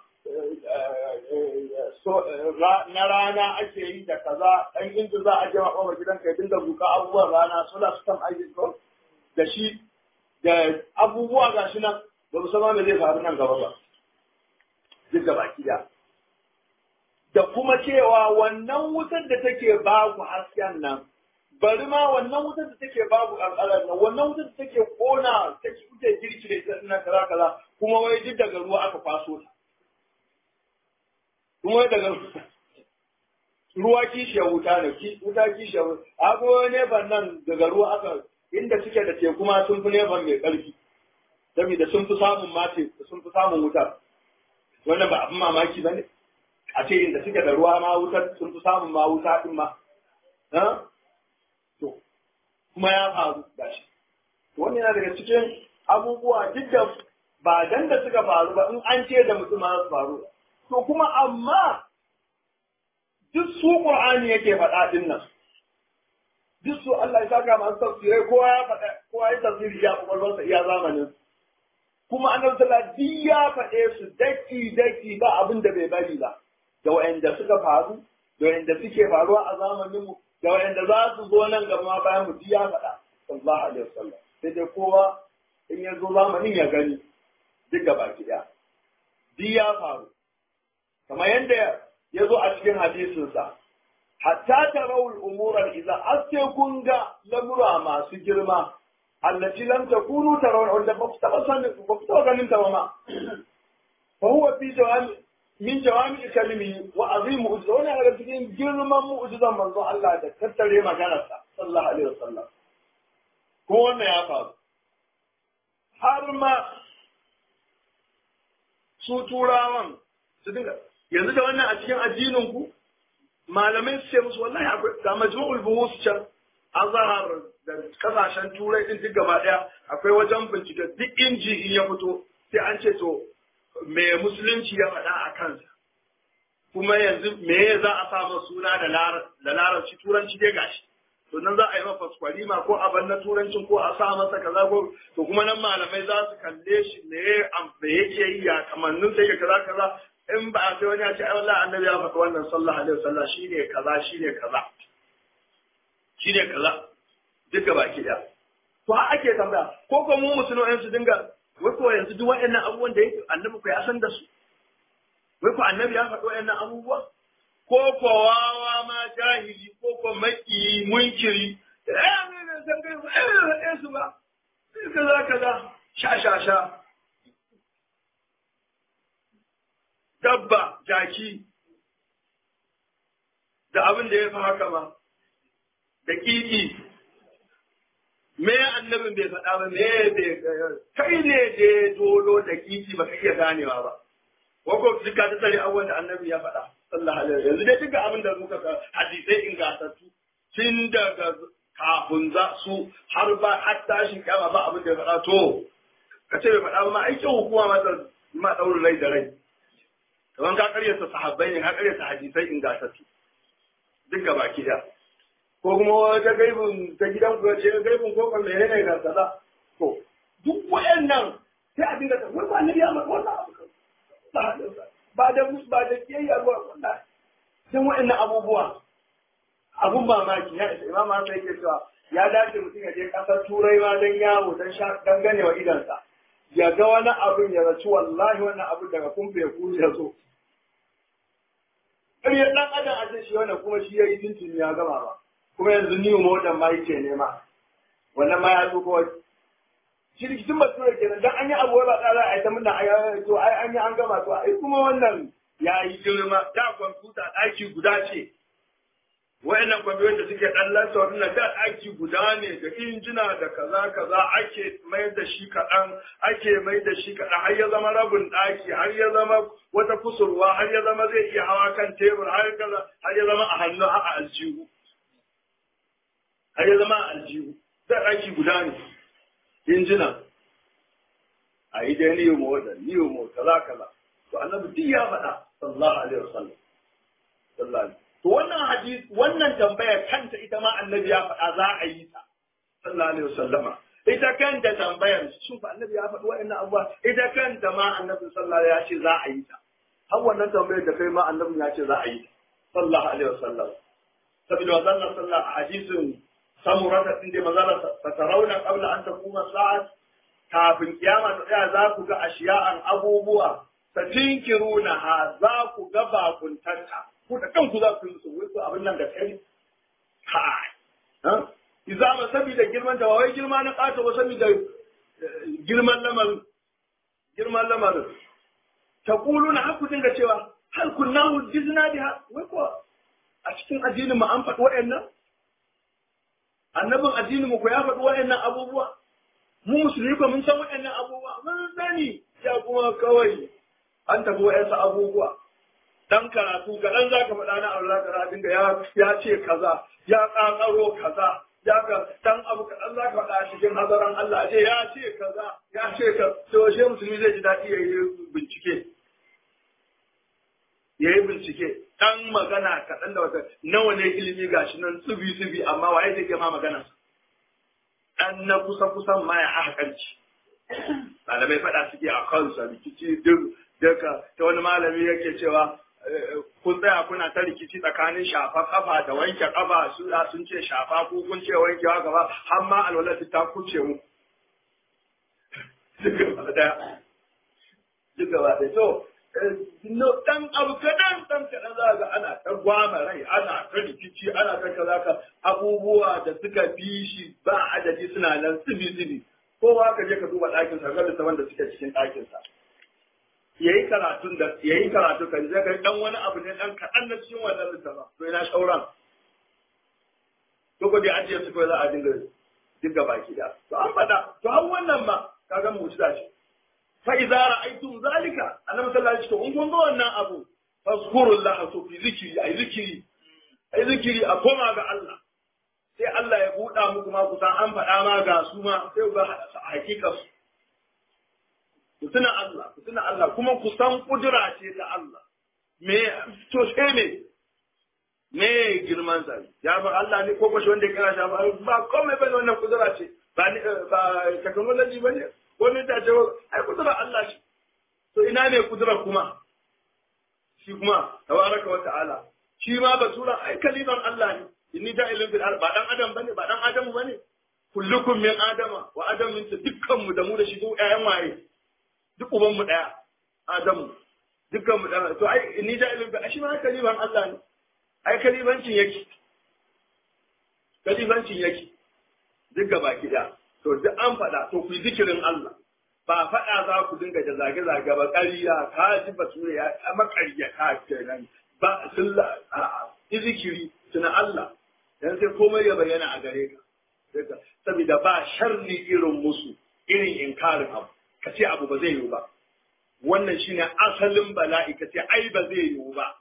na rana ake yi da kaza ɗan inda za a jama ɓama gidan ka dinga buka abubuwan rana sola su kan aiki ko da shi da abubuwa gashi nan ba mu sama me zai faru nan gaba ba duk da baki da da kuma cewa wannan wutar da take ba ku hasken nan bari ma wannan wutar da take babu ƙanƙarar nan wannan wutar da take ƙona take kuke girki da ita ina kaza kaza kuma wai duk daga ruwa aka kwaso ta kuma wai daga ruwa kishiyar wuta ne wuta kishiyar wuta akwai neban nan daga ruwa aka inda suke da teku ma sun fi neban mai ƙarfi saboda sun fi samun mace sun fi samun wutar wannan ba abin mamaki ba ne a ce inda suke da ruwa ma wutar sun fi samun ma wuta din ma to kuma ya faru da shi wani yana daga cikin abubuwa duk da ba dan da suka faru ba in an ce da mutum ma su faru to kuma amma duk su qur'ani yake faɗa din nan duk su Allah ya saka masu tafsirai kowa ya faɗa kowa ya tafsiri ya kwakwalwarsa iya zamanin kuma annabi sallallahu alaihi ya faɗe su daki daki ba abin da bai bari ba da wa'anda suka faru da wa'anda suke faruwa a zamanin mu da wa'anda za su zo nan gaba bayan mu ya faɗa sallallahu alaihi wasallam sai dai kowa in ya zo zamanin ya gani duk gaba ki ɗaya duk ya faru kamar yadda ya zo a cikin hadisinsa hatta tarawul umuran idan aske kun ga lamura masu girma allati lam takunu tarawun wanda ba ku taɓa sanin ba ku taɓa ganin ta ba ma fa huwa fi jawami min jawami kalimi wa azim mu'jiza wani daga cikin girman mu'jizan manzo Allah da tattare maganarsa sallallahu alaihi wasallam ko wannan ya faru har ma su turawan su dinga yanzu da wannan a cikin addinin ku malamai su ce musu wallahi akwai ga majmu'ul buhus can azhar da kasashen turai din duk gaba daya akwai wajen bincike duk inji in ya fito sai an ce to me musulunci ya faɗa a kansa kuma yanzu me za a sa masa suna da larabci turanci dai gashi to nan za a yi masa kwalima ko a na turancin ko a sa masa kaza ko to kuma nan malamai za su kalle shi me me yake yi ya kamannin sai ya kaza kaza in ba a sai wani ya ce ai wallahi annabi ya faɗa wannan sallallahu alaihi wasallam shine kaza shine kaza shine kaza duka baki ɗaya to har ake tambaya ko ko mu musulmai su dinga wai ko yanzu duk waɗannan abubuwan da yake annabi ko ya san da su wai ko annabi ya faɗi waɗannan abubuwa ko ko wawa ma jahili ko ko maki munkiri eh ne ne san kai eh su ba kaza kaza sha sha sha dabba jaki da abin da ya fi haka ma da kiki me annabin bai faɗa ba me bai kai ne da dolo da kiki ba ka iya ganewa ba wako duka ta tsare abubuwan da annabi ya faɗa sallallahu alaihi wasallam yanzu dai duka abin da muka ga hadisai ingantattu tun daga kafin za su har ba har tashin kama ba abin da ya faɗa to ka ce bai faɗa ba ma aikin hukuma ma ma ɗaurin rai da rai kamar ka karyata sahabbai ne ka karyata hadisai ingantattu duk gaba ki da ko kuma wata gaibin ta gidan ku ce gaibin ko kan mene ne ga kaza to duk wayannan sai a dinga wai ba annabi ya ma wannan abu ba da ba da kiyayya ba wannan dan wayannan abubuwa abun mamaki ya isa imam Hassan yake cewa ya dace mutum ya je kasar turai ma dan yawo dan sha dan ganewa idansa ya ga wani abin ya raci wallahi wannan abin daga kumfe ya kuje ya zo ƙaryar ɗan adam a ce shi wannan kuma shi ya yi tuntuni ya gama ba kuma yanzu new modern ma yake nema wannan ma ya zo kawai shi rikicin bature kenan dan an yi abu ba tsara a yi ta muna a to ai an yi an gama to ai kuma wannan ya yi girma da kwamfuta ɗaki guda ce wayannan kwamfutan da suke ɗan lasa wannan da ɗaki guda ne da injina da kaza kaza ake mai da shi kaɗan ake mai da shi kaɗan har ya zama rabin ɗaki har ya zama wata kusurwa har ya zama zai iya hawa kan tebur har kaza har ya zama a hannu a aljihu har ya zama a aljihu da ɗaki guda ne injina a yi dai niyo mo da niyo mo kaza kaza to annabi duk ya faɗa sallallahu alaihi wasallam sallallahu alaihi To wannan hadis wannan tambayar kanta ita ma annabi ya faɗa za a yi ta. Sallallahu alaihi wasallama. Ita kanta tambayar shin fa annabi ya faɗi wa'annan abubuwa ita kanta ma annabi sallallahu ya ce za a yi ta. Har wannan tambayar da kai ma annabi ya ce za a yi ta. Sallallahu alaihi wasallam. Saboda wannan sallallahu a hadisin samurata din da mazala ta tarauna qabla an takuma sa'at kafin kiyama ta tsaya za ku ga ashiya'an abubuwa fatinkiruna ha za ku ga bakuntanta ku da kanku za ku yi su wai abin nan da kai kai izama saboda girman ta wai girma na kata ba saboda girman lamarin girman lamarin ta na haku dinga cewa hal kunna hujjizna biha wai ko a cikin addinin mu an faɗi waɗannan annabin addinin mu ko ya faɗi waɗannan abubuwa mu musulmi ko mun san waɗannan abubuwa mun sani ya kuma kawai an tafi waɗansu abubuwa dan karatu kaɗan za ka faɗa na Allah ka dinga ya ya ce kaza ya ƙaƙaro kaza ya ka dan abu kaɗan za ka faɗa cikin hazaran Allah ce ya ce kaza ya ce ka to she musulmi zai ji daɗi ya yi bincike ya yi bincike dan magana kaɗan da wata nawa ne ilimi gashi nan tsubi tsubi amma waye zai ma magana dan na kusa kusan ma ya hakanci malamai faɗa suke a kansa rikici duk daga ta wani malami yake cewa kun tsaya kuna ta rikici tsakanin shafa kafa da wanke kafa su sun ce shafa ko kun ce wankewa gaba har ma alwalati ta kuce mu duk gaba daya duk gaba daya to no dan abu kadan dan kadan za ga ana ta gwama rai ana ta rikici ana ta kaza ka abubuwa da suka fi shi ba adadi suna nan tsibi tsibi kowa ka je ka duba ɗakin sa ga da wanda suke cikin ɗakin sa yayi karatun da yayi karatu kan zai ga dan wani abu ne dan kaɗan na cikin wannan littafin to ina shauran to ko dai ajiye su ko za a dinga dinga baki da to an faɗa to an wannan ma kaga mu'jiza ce fa idza ra'aytum zalika annabi sallallahu alaihi wasallam in kun ga wannan abu fazkurullah to fi zikiri ai zikiri ai zikiri a koma ga Allah sai Allah ya buɗa muku ma kusan an faɗa ma ga su ma sai ga hakika su ku tuna Allah ku tuna Allah kuma ku san kudura ce ta Allah me to sai me me girman sa ya ba Allah ne ko kwashi wanda ya kira shi ba ba komai bane wannan kudura ce ba ni ba technology bane ko ne ta ce ai kudura Allah ce to ina ne kudura kuma shi kuma tabaraka wa ta'ala shi ma basura ai kaliman Allah ne inni ja'ilun fil ard ba dan adam bane ba dan adamu bane kullukum min adama wa adam min dukkan mu da mu da shi duk ƴaƴan waye duk uban mu daya adamu dukkan mu daya to ai inni ja'ilun fil shi ma kaliman Allah ne ai kalibancin yake kalibancin yake duk gaba kida to duk an faɗa to ku yi zikirin Allah ba faɗa za ku dinga da zage-zage ba ƙarya ka ji bature ya maƙarya ka kenan ba sun zikiri tuna Allah dan sai komai ya bayyana a gare ka saboda ba sharri irin musu irin inkarin abu ka ce abu ba zai yiwu ba wannan shine asalin bala'i ka ce ai ba zai yiwu ba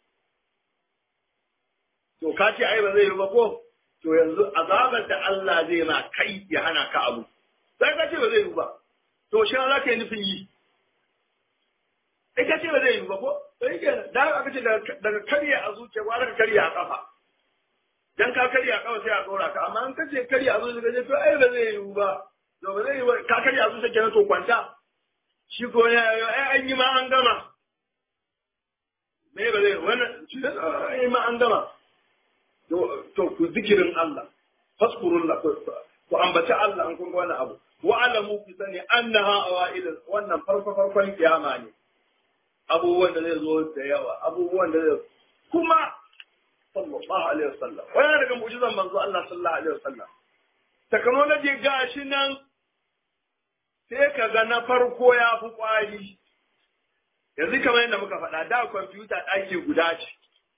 to ka ce ai ba zai yiwu ba ko to yanzu azabar da Allah zai ma kai ya hana ka abu sai ka ce ba zai yiwu ba to shi za ka yi nufin yi sai ka ce ba zai yiwu ba ko to yake da aka ce daga karya a zuciya ba daga karya a kafa dan ka karya a kafa sai a tsora ka amma an kace karya a zuciya ka ce to ai ba zai yiwu ba to ba zai yiwu ka karya a zuciya kenan to kwanta shi ko ya ai an yi ma an gama me ba zai wannan shi an yi ma an gama to ku zikirin Allah faskurullah ku ambaci Allah an kun ga wannan abu wa alamu fi sani annaha awail wannan farko farkon kiyama ne abubuwan da zai zo da yawa abubuwan da zai kuma sallallahu alaihi wasallam wannan daga mu'jizan manzo Allah sallallahu alaihi wasallam technology gashi nan sai ka ga na farko ya fi kwari yanzu kamar yadda muka faɗa da kwamfuta ɗaki guda ce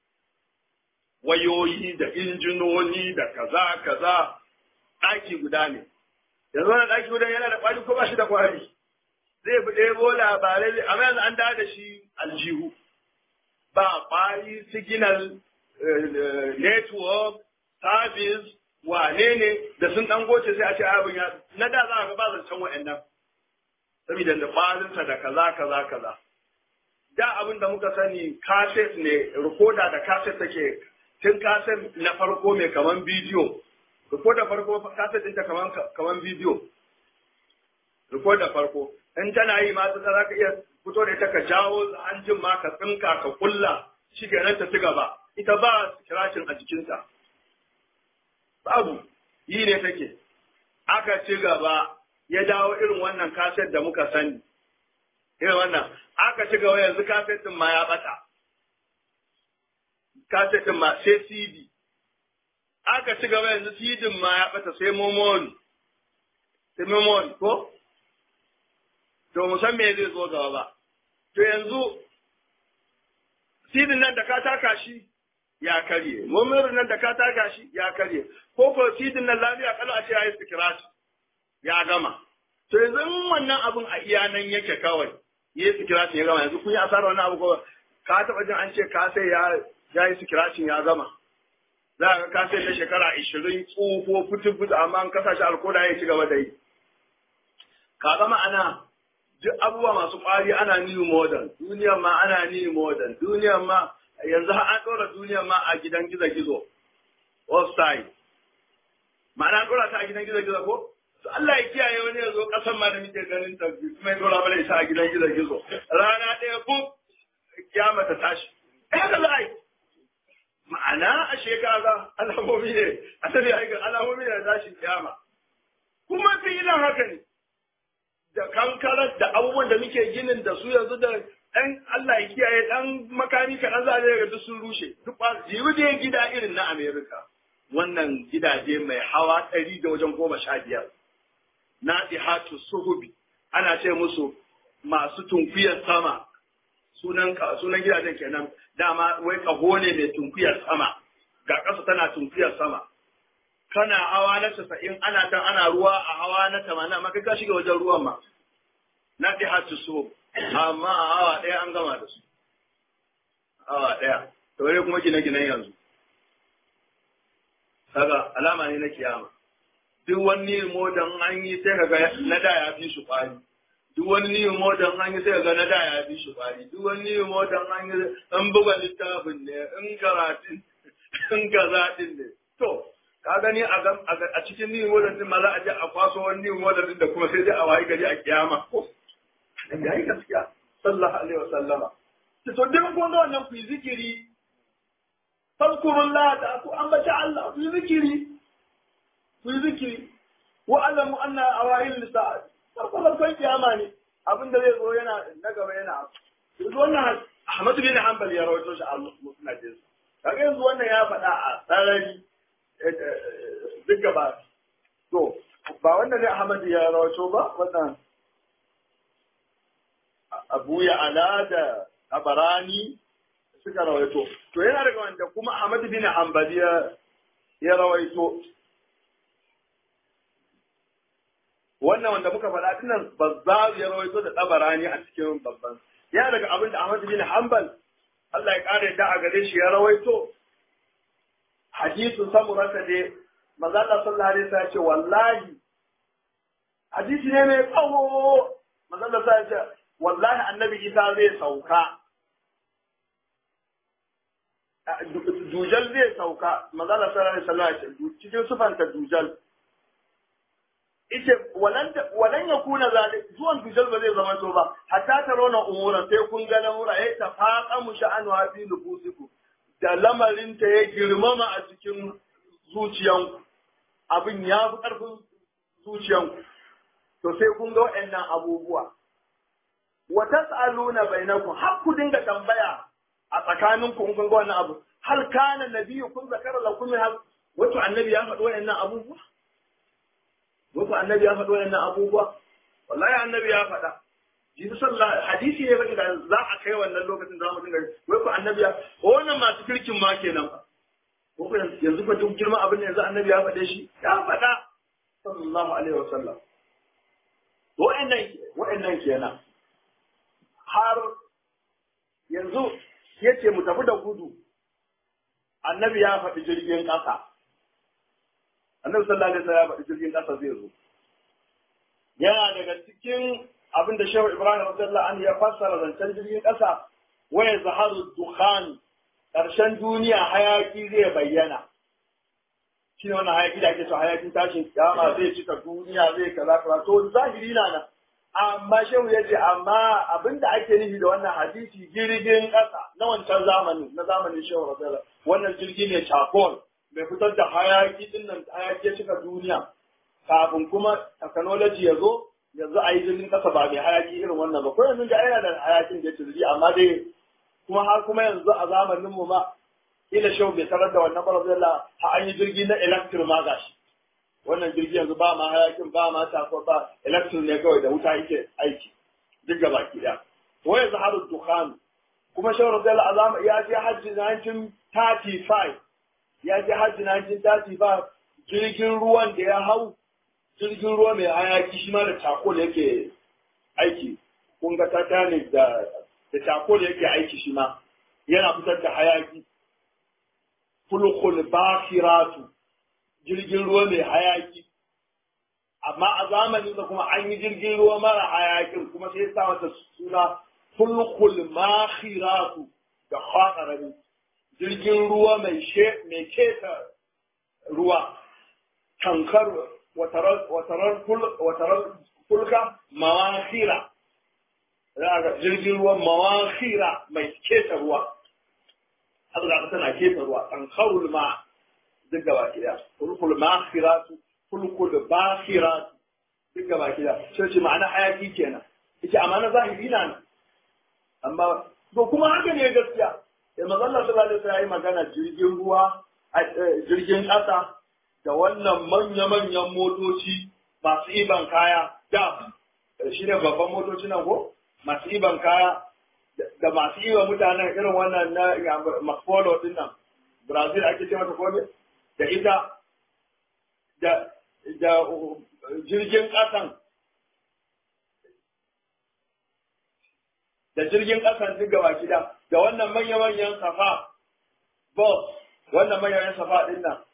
wayoyi da injinoni da kaza kaza ɗaki guda ne yanzu wannan ɗaki guda yana da kwari ko ba shi da kwari zai bi ɗebo labarai amma yanzu an dawo da shi aljihu ba kwari signal network service wane ne da sun ɗan goce sai a ce abin ya na da za a ga ba zancen wa'annan saboda da kwarinsa da kaza kaza kaza da abin da muka sani kaset ne rikoda da kaset take tun kaset na farko mai kaman bidiyo rikoda farko kaset ɗinta kaman kaman bidiyo rikoda farko in tana yi ma ta za ka iya fito da ita ka jawo hanjin ma ka tsinka ka kulla shi kenan ta ci gaba ita ba kirashin a jikinta babu yi ne take aka ci gaba ya dawo irin wannan kaset da muka sani irin wannan aka ci gaba yanzu kaset din ma ya bata kaset din ma sai CD aka ci gaba yanzu CD ma ya bata sai memory sai memory ko to mu san me zai zo gaba ba to yanzu CD nan da ka taka shi ya karye memory nan da ka taka shi ya karye ko ko CD nan lafiya kalau a ce ya yi scratch ya gama to yanzu in wannan abun a iya nan yake kawai yi sikiracin ya gama yanzu kun yi asarar wannan abu ko ka taɓa jin an ce ka sai ya ya yi sikiracin ya gama za ka ka sai na shekara ishirin tsufo fitin fitin amma an kasa shi alkoda ya ci gaba da yi ka gama ana duk abubuwa masu ƙwari ana new modern duniyar ma ana new modern duniyar ma yanzu har an ɗora duniyar ma a gidan gizo-gizo offside ma'ana an ɗora ta a gidan gizo-gizo ko to Allah ya kiyaye wani ya zo kasan ma da muke ganin ta kuma ya dora mana isa a gidan gizo gizo rana ɗaya ko kiyama ta tashi eh da za a yi ma'ana a shekara alamomi ne a tafi a alamomi ne da tashin kiyama kuma filan haka ne da kankarar da abubuwan da muke ginin da su yanzu da ɗan Allah ya kiyaye ɗan makami kaɗan za a ga duk sun rushe duk ba jibi da gida irin na Amerika wannan gidaje mai hawa ɗari da wajen goma sha biyar nadihatu suhubi ana ce musu masu tunkuyar sama sunan sunan gidajen kenan dama wai kaho ne mai tunkuyar sama ga ƙasa tana tunkuyar sama kana hawa na casa'in ana tan ana ruwa a hawa na tamanin amma kai ka shiga wajen ruwan ma nadihatu suhub amma a hawa ɗaya an gama da su hawa ɗaya to wai kuma gine-ginen yanzu kaga alama ne na kiyama duk wani modan an yi sai kaga na da ya fi shi kwari duk wani ni modan an yi sai kaga na da ya fi shi kwari duk wani ni modan an yi an buga littafin ne in karatun in kazaɗin ne to ka gani a cikin ni modan din ma za a je a kwaso wani ni modan din da kuma sai dai a wayi gari a kiyama ko ya yi gaskiya sallallahu alaihi wasallama to duk kun ga wannan ku yi zikiri fadkurullah da ku ambata Allah ku yi zikiri ku yi zikiri wa alamu anna awahil lisa'at farko farkon kiyama ne abin da zai zo yana na gaba yana yanzu wannan Ahmad bin Hanbal ya rawaito shi a musnadin kaga yanzu wannan ya faɗa a sarari duk gaba to ba wannan ne Ahmad ya rawaito ba wannan Abu ya ala da Abarani suka rawaito to yana daga wanda kuma Ahmad bin Hanbali ya rawaito wannan wanda muka faɗa tunan bazzar ya rawaito da tabarani a cikin babban ya daga abin da Ahmad bin Hanbal Allah ya kare da a gare shi ya rawaito hadisu samurata dai maza Allah sallallahu alaihi wasallam ya ce wallahi hadisi ne mai tsawo maza Allah sallallahu alaihi wasallam wallahi annabi Isa zai sauka dujal zai sauka maza Allah sallallahu alaihi wasallam ya ce cikin sufanta dujal ita walan ya kuna zalik zuwan dujal ba zai zama to ba hatta ta rona umuran sai kun ga lamura ya tafaqa mu sha'anu wa fi nufusiku da lamarin ta ya girmama a cikin zuciyanku abin ya fi karfin zuciyanku to sai kun ga waɗannan abubuwa wa tas'aluna bainakum har ku dinga tambaya a tsakaninku in kun ga wannan abu hal kana nabiyyu kun zakara lakum wato annabi ya faɗi waɗannan abubuwa Wasu annabi ya faɗi wannan abubuwa? Wallahi annabi ya faɗa. Jisu sallah hadisi ne faɗi da za a kai wannan lokacin za mu dinga wai ku annabi ya wannan masu kirkin ma kenan fa. Ko yanzu fa duk girman abin da yanzu annabi ya faɗe shi ya faɗa sallallahu alaihi wasallam. Wa'annan wa'annan kenan. Har yanzu yace mu tafi da gudu. Annabi ya faɗi jirgin ƙasa. annabi sallallahu alaihi wasallam ya faɗi jirgin ƙasa zai zo yana daga cikin abin da shehu ibrahim radiyallahu anhu ya fassara zancen jirgin ƙasa waya zaharu dukhan ƙarshen duniya hayaki zai bayyana shi ne wannan hayaki da ake so hayakin tashin kiyama zai cika duniya zai kaza kaza to zahiri na nan amma shehu ya ce amma abin da ake nufi da wannan hadisi jirgin ƙasa na wancan zamani na zamanin shehu radiyallahu wannan jirgi ne charcoal mai fitar da hayaki din nan hayaki ya cika duniya kafin kuma technology ya zo yanzu a yi jirgin kasa ba mai hayaki irin wannan ba ko yanzu ga yana da hayakin da jirgi amma dai kuma har kuma yanzu a zamanin mu ma ila shau bai tarar da wannan barazila ha an yi jirgi na electric ma gashi wannan jirgi yanzu ba ma hayakin ba ma tafa ba electric ne kawai da wuta yake aiki duk gaba ki da wa yanzu haru dukhan kuma shau radiyallahu azama ya je hajji 1935 ya je hajji 1935 jirgin ruwan da ya hau jirgin ruwa mai hayaki shi ma da cakol yake aiki kun ga titanic da da cakol yake aiki shi ma yana fitar da hayaki fulkul bakhiratu jirgin ruwa mai hayaki amma a zamanin da kuma an yi jirgin ruwa mara hayakin kuma sai ya sa mata suna fulkul makhiratu da khatarani jirgin ruwa mai she mai keta ruwa tankar watarar fulka mawakhira ga jirgin ruwa mawakhira mai keta ruwa haka da tana keta ruwa tankarul ma duk gaba kida fulkul makhiratu fulkul bakhiratu duk gaba kida sai ce ma'ana hayaki kenan yace amma na zahiri na amma to kuma haka ne gaskiya sai manzo Allah sallallahu alaihi wasallam magana jirgin ruwa jirgin ƙasa da wannan manya-manyan motoci masu iban kaya da shi ne babban motoci nan ko masu iban kaya da masu iban mutanen irin wannan na makpolo din nan brazil ake ce mata kome da ita da da jirgin ƙasan da jirgin ƙasan duk gaba gida da wannan manya-manyan safa bus wannan manyan safa din nan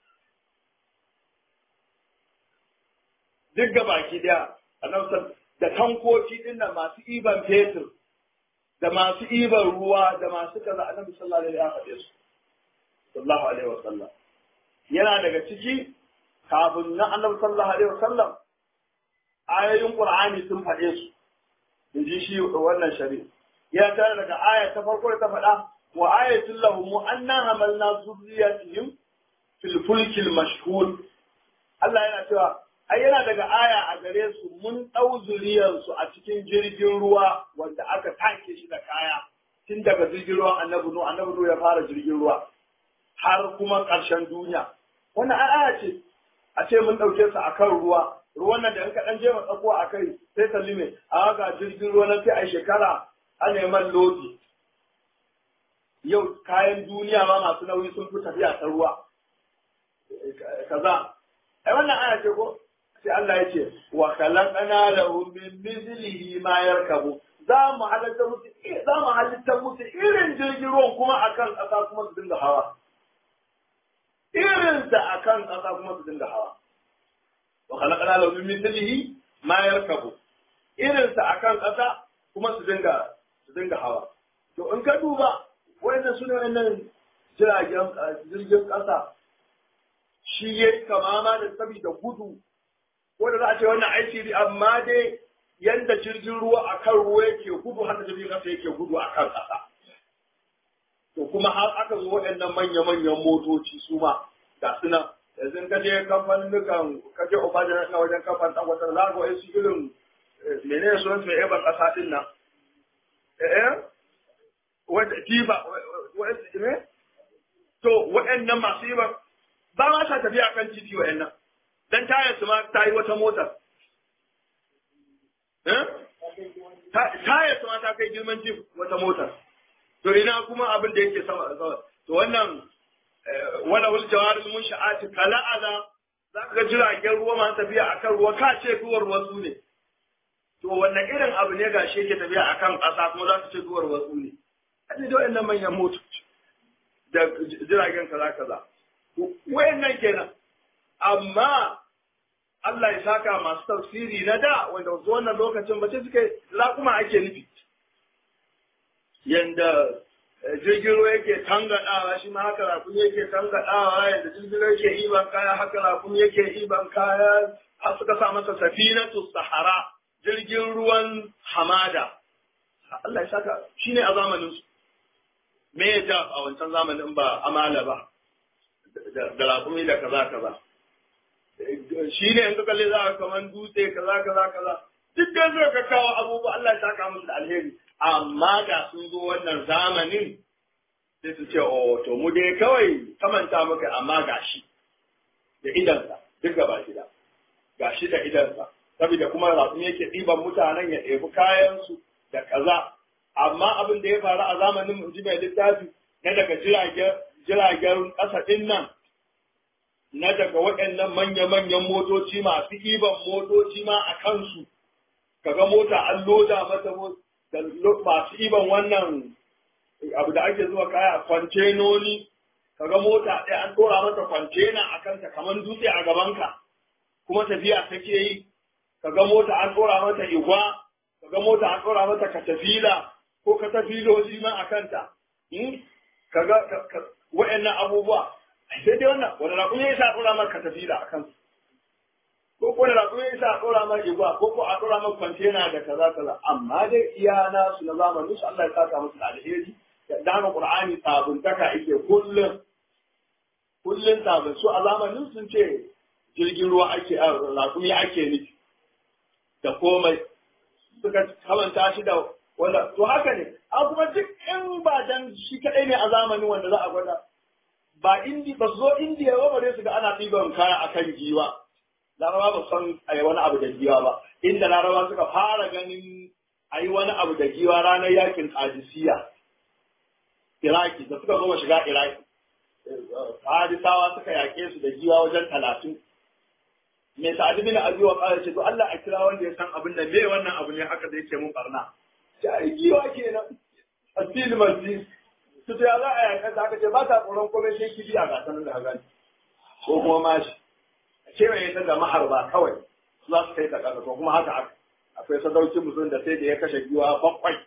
duk ga baki daya da tankoki din nan masu iban fetur da masu iban ruwa da masu kaza annabi sallallahu alaihi wa sallam sallallahu alaihi wa sallam yana daga ciki kafin na annabi sallallahu alaihi wa sallam ayoyin qur'ani sun faɗe su in ji shi wannan shari'a ya tare daga aya ta farko da ta faɗa wa ayatul lahum anna hamalna zurriyatihim fil fulkil mashhur Allah yana cewa ai yana daga aya a gare su mun ɗau zuriyarsu a cikin jirgin ruwa wanda aka take shi da kaya tun daga jirgin ruwan annabi nu annabi nu ya fara jirgin ruwa har kuma ƙarshen duniya wannan aya ce a ce mun ɗauke su akan ruwa ruwan nan da in ka ɗan je tsako a kai sai ka lime a ga jirgin ruwa na sai a shekara ana man lodi yau kayan duniya ma masu nauyi sun fi tafiya ta ruwa kaza ai wannan aya ce ko sai Allah ya ce wa khalaqana lahu min mithlihi ma yarkabu za mu halitta musu za mu halitta musu irin jirgin ruwan kuma akan ƙasa kuma su dinga hawa irin da akan ƙasa kuma su dinga hawa wa khalaqana lahu min mithlihi ma yarkabu irin sa akan ƙasa kuma su dinga su dinga hawa to in ka duba wannan sune wannan jiragen jirgin ƙasa shi yayi kamama da saboda gudu wanda za a ce wannan aiki amma dai yanda jirgin ruwa a kan ruwa yake gudu haka jirgin ƙasa yake gudu a kan ƙasa. To kuma har aka zo waɗannan manya-manyan motoci su ma ga su nan yanzu ka je kamfanin dukan ka je Obaja na wajen kamfanin ɗan wata za ga wasu irin menene sunan su mai eban ƙasa ɗin nan. Eh? Wanda tiba ne? To waɗannan masu yi ba ba ma sa tafiya kan titi waɗannan. Dan tayar su ma ta yi wata motar. taya su ta kai girman jif wata motar to ina kuma abin da yake sama da sama to wannan wala wal jawaril munsha'ati kala ala za ka ga jiragen ruwa masu tafiya akan ruwa ka ce duwar wasu ne to wannan irin abu ne ga shi yake tafiya akan ƙasa kuma za ka ce duwar wasu ne kaje da wayannan manyan motoci da jiragen kaza kaza wayannan kenan amma Allah ya saka masu tafsiri na da wanda wasu wannan lokacin ba ce suke raƙuma ake nufi. Yanda jirgin ruwa yake tangaɗawa shi ma haka raƙumi yake tangaɗawa yanda jirgin ruwa yake iban kaya haka raƙumi yake iban kaya har suka sa masa safinatu sahara jirgin ruwan hamada. Allah ya saka shi ne a zamanin su. Me ya ja a wancan zamanin ba amala ba da raƙumi da kaza kaza. shi ne in ka kalli za ka kaman dutse kaza kaza kaza duk da zai ka kawo abubuwa Allah ya saka musu da alheri amma da sun zo wannan zamanin sai su ce oh to mu dai kawai kamanta muka amma gashi da idansa duk gaba gida gashi da idansa saboda kuma rasu yake ɗiban mutanen ya ɗebi kayansu da kaza amma abin da ya faru a zamanin mu ji mai littafi na daga jiragen ƙasa ɗin nan na daga waɗannan manya-manyan motoci masu ɗiban motoci ma a kansu, kaga mota an loda mata da masu ɗiban wannan abu da ake zuwa kaya kwantenoni, kaga mota ɗaya an ɗora mata kwantena a kanta kamar dutse a gabanka, kuma tafiya take yi, kaga mota an ɗora mata igwa, kaga mota an ɗora mata katafila ko katafiloji ma a kanta. Kaga waɗannan abubuwa sai dai wannan wani raƙun ya isa a ɗora maka tafila a kansu ko ko wani raƙun ya isa a ɗora maka igwa ko ko a ɗora maka kwantena da kaza kaza amma dai iya nasu na zamanin su Allah ya saka musu da alheri da haka Qur'ani sabuntaka yake kullum kullum sabun su a zamanin sun ce jirgin ruwa ake raƙumi ake nufi da komai suka kamanta shi da wanda to haka ne a kuma duk in ba dan shi kadai ne a zamanin wanda za a gwada ba indi ba su zo indiya ba bare su ga ana ɗiban kaya a kan giwa laraba ba san a yi wani abu da giwa ba inda laraba suka fara ganin a yi wani abu da giwa ranar yakin kadisiya iraki da suka zo shiga iraki hadisawa suka yaƙe su da giwa wajen talatin mai sa'adu bin abi wa qala ce to Allah a kira wanda ya san abin da me wannan abu ne haka da yake mun barna ta giwa kenan asil masjid su ta za a yanka ta aka ce ba ta tsoron komai sai kibiya ga sanar da gani ko kuma mashi a kewaye ta da maharba kawai su za su kai ta ƙasa to kuma haka aka akwai sadaukin musulun da sai da ya kashe giwa bakwai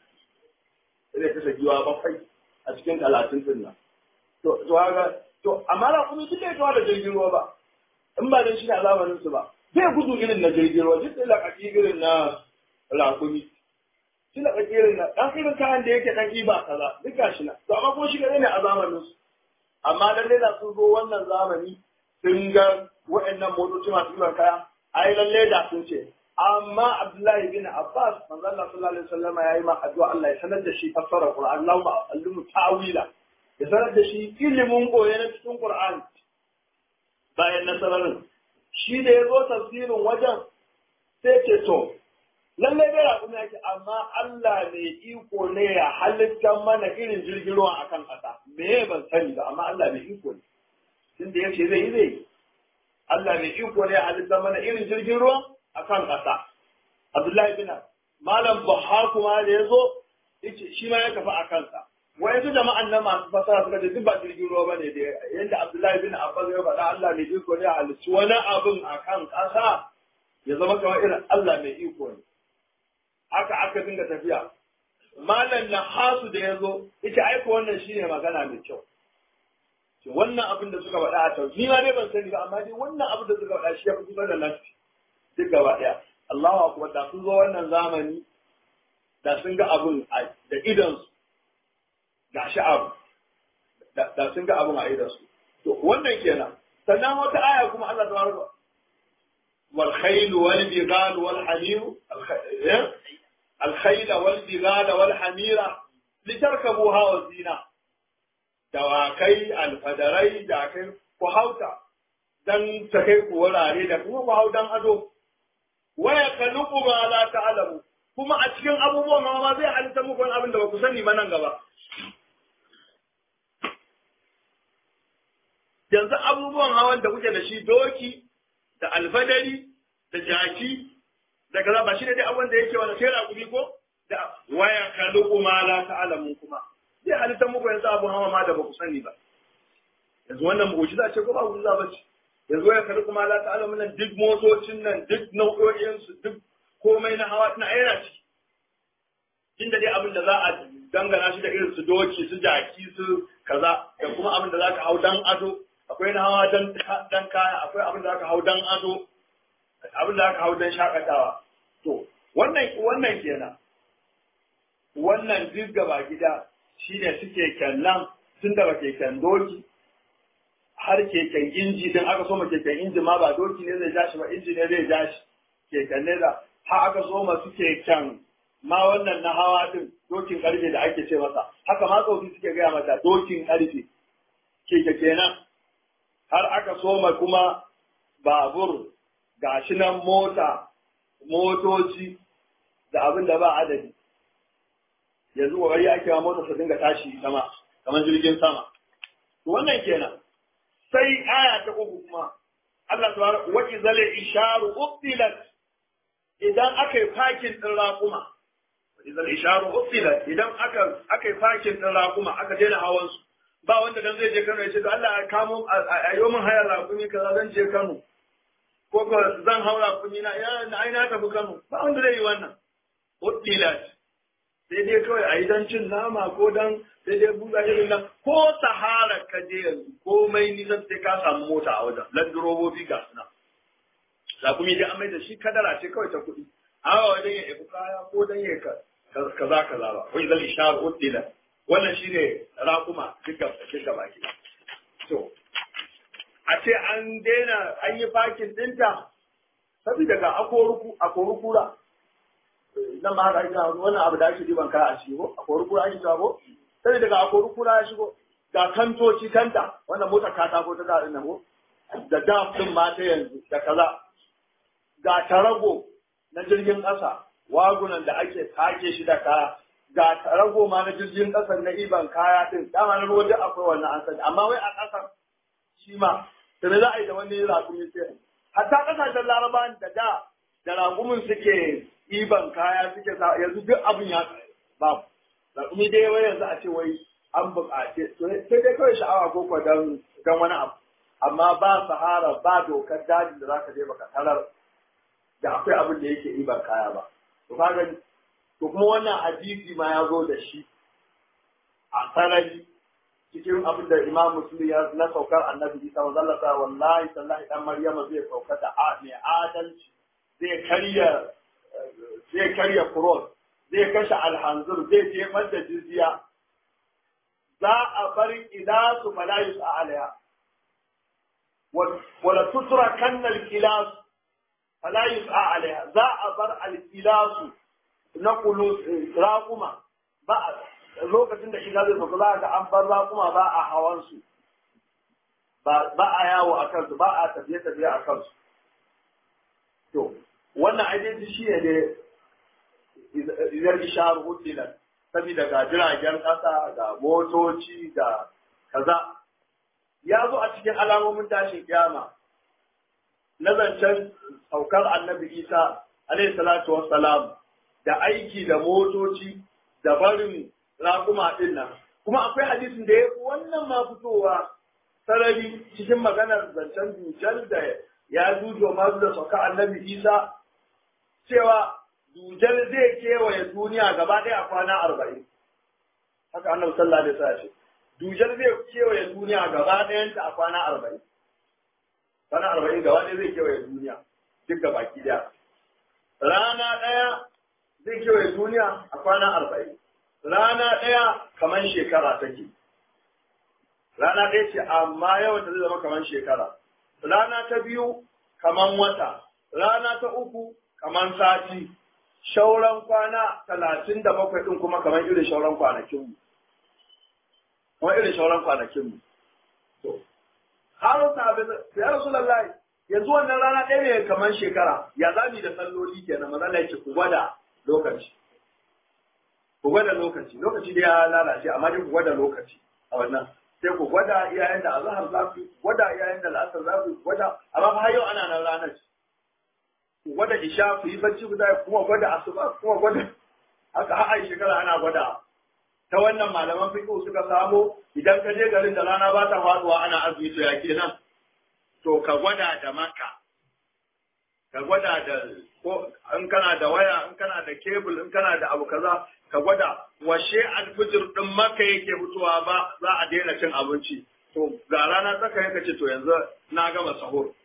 sai da ya kashe giwa bakwai a cikin talatin din nan to to haka to amma na kuma duk bai kawo da jirgin ruwa ba in ba dan shi na zamanin su ba bai gudu irin na jirgin ruwa duk da lakaki irin na rakumi shi na irin na dan irin kayan da yake dan iba kaza duk gashi na to amma ko shi kadai ne a zamanin su amma lalle da sun zo wannan zamani sun ga wa'annan motoci masu iban kaya ai lalle da sun ce amma Abdullahi bin Abbas manzo Allah sallallahu alaihi wasallam yayi ma addu'a Allah ya sanar da shi fassara Qur'an Allahumma allimu ta'wila ya sanar da shi ilimin goye na cikin Qur'an bayan nasararin shi da ya zo tafsirin wajen sai ce to lallai dai raƙumi ake amma Allah ne iko ne ya halitta mana irin jirgin ruwa akan ƙasa me ban sani ba amma Allah ne iko ne tunda yace zai yi zai yi Allah ne iko ne ya halitta mana irin jirgin ruwa akan ƙasa Abdullahi bin Malam Buhar kuma da ya zo yace shi ma ya kafa a kansa wai su jama'an nan masu fasara suka ce duk ba jirgin ruwa bane da yadda Abdullahi bin Abbas ya faɗa Allah ne iko ne ya halicci wani abin akan ƙasa ya zama kamar irin Allah mai iko ne haka aka dinga tafiya malam na hasu da ya zo ita aiko wannan shine magana mai kyau ce wannan abin da suka faɗa a tau ni ma dai ban sani ba amma dai wannan abin da suka faɗa shi ya fi kusa da lafi duk gaba ɗaya Allahu akbar da sun zo wannan zamani da sun ga abin da idonsu ga shi abu da sun ga abin a idonsu to wannan kenan sannan wata aya kuma Allah ta baraka wal khayl wal bighal wal hamir al khayl wal bighal wal hamira litarkabuha wa zina dawakai alfadarai da kai ku hauta dan ta kai ku wurare da kuma ku hau dan ado waya kaluku ma la ta'lamu kuma a cikin abubuwan ma zai halitta muku wani abin da ba ku sani ba nan gaba yanzu abubuwan hawan da kuke da shi doki da alfadari da jaki da kaza ba shi ne dai abin da yake wani sai raƙumi ko da waya kaluku ma la ta'lamu kuma zai halitta muku yanzu abun hawa ma da ba ku sani ba yanzu wannan mu'jiza ce ko ba mu'jiza ba ce yanzu waya kaluku ma la ta'lamu nan duk motocin nan duk nau'o'in su duk komai na hawa na ayyana ciki inda dai abin da za a dangana shi da irin su doki su jaki su kaza da kuma abin da za ka hau dan ado akwai na hawa dan dan kaya akwai abin da za ka hau dan ado abin da za ka hau dan shakatawa to wannan wannan kenan wannan duk gaba gida shine suke kyannan tun daga keken doki har keken inji din aka so ma keken inji ma ba doki ne zai ja shi ba inji ne zai ja shi keken ne da har aka so ma su keken ma wannan na hawa din dokin karfe da ake ce masa haka ma tsofi suke gaya mata dokin karfe keke kenan har aka soma kuma babur gashi nan mota motoci da abin da ba adadi yanzu kokari ake wa mota su dinga tashi sama kamar jirgin sama to wannan kenan sai aya ta uku kuma Allah subhanahu wa ta'ala isharu ubtilat idan aka yi fakin din raƙuma idan isharu ubtilat idan aka aka yi fakin din raƙuma aka daina hawan su ba wanda dan zai je Kano ya ce to Allah ya kamo a yi min hayar raƙumi kaza zan je Kano ko ko zan haura kuni na ya na ai na tafi Kano ba wanda zai yi wannan ubtilat sai dai kawai a yi don cin nama ko don sai dai buga irin nan ko sahara ka je yanzu komai nisan sai ka samu mota a wajen landurobobi ga suna zakumi dai an mai da shi kadara ce kawai ta kuɗi awa wajen ya ibu kaya ko don ya kaza kaza ba wai zan ishar uddila wannan shine raƙuma duka duka baki to a ce an daina an yi fakin dinta saboda ga akoru kura nan ba haka ake wannan abu da ake diban kaya a ciki ko a kori kura ake cewa ko sai daga a kori kura ya shigo ga kantoci kanta wannan motar katako ta da nan ko da daf din ma ta yanzu da kaza ga tarago na jirgin ƙasa wagunan da ake take shi da kaya ga tarago ma na jirgin ƙasar na iban kaya din dama na ruwa duk akwai wannan an sani amma wai a ƙasar shi ma sai za a yi da wani rakumi sai hatta ƙasashen larabawan da da da rakumin suke ɗiban kaya suke sa yanzu duk abin ya babu rakumi dai wai yanzu a ce wai an buƙace sai dai kawai sha'awa ko ko dan dan wani abu amma ba sahara ba dokar dajin da zaka je baka tarar da akwai abin da yake ɗiban kaya ba to kaga to kuma wannan hadisi ma ya zo da shi a sarari cikin abin da imam muslim ya na saukar annabi isa wa zallata wallahi sallahi dan maryama zai sauka da mai adalci zai karya zai karya kuros zai kashe alhanzur zai jefar da jizya za a bar ila su falayus a alaya wala tutura kannal kilas falayus a alaya za a bar alkilasu na kulu raƙuma ba a lokacin da ila zai sauka za ga an bar raƙuma ba a hawan su ba a yawo a kansu ba a tafiye-tafiye a kansu to wannan ainihin shi ne dai idan ishar hudilan saboda ga jiragen ƙasa ga motoci ga kaza ya zo a cikin alamomin tashin kiyama na zancen saukar annabi isa alaihi salatu wassalam da aiki da motoci da barin raƙuma ɗin nan kuma akwai hadisin da ya fi wannan ma fitowa sarari cikin maganar zancen dujal da ya dujo masu da sauka annabi isa cewa dujal zai kewaye duniya gaba ɗaya a kwana arba'in haka annabi sallallahu alaihi wasallam ce dujal zai kewaye duniya gaba ɗayanta a kwana arba'in kwana arba'in gaba ɗaya zai kewaye duniya duk da baki ɗaya rana ɗaya zai kewaye duniya a kwana arba'in rana ɗaya kamar shekara take rana ɗaya ce amma yawan ta zai zama kamar shekara rana ta biyu kamar wata rana ta uku kamar sati shauran kwana talatin da bakwai ɗin kuma kamar irin shauran kwanakinmu kamar irin shauran kwanakinmu to har sabi ya rasu lallai yanzu wannan rana ɗaya ne kamar shekara ya zami da salloli kenan maza na yake ku gwada lokaci ku gwada lokaci lokaci da ya lalace amma dai ku gwada lokaci a wannan sai ku gwada iyayen da azhar za ku gwada iyayen da al'asar za ku gwada amma fa yau ana nan ranar ku gwada isha ku yi bacci ku zai kuma gwada asuba kuma gwada haka har ai shekara ana gwada ta wannan malaman fiqh suka samo idan ka je garin da rana ba ta faduwa ana azumi to ya kenan to ka gwada da maka ka gwada da ko in kana da waya in kana da kebul in kana da abu kaza ka gwada washe alfijir din maka yake fitowa ba za a daina cin abinci to ga rana tsaka yake ce to yanzu na gama sahur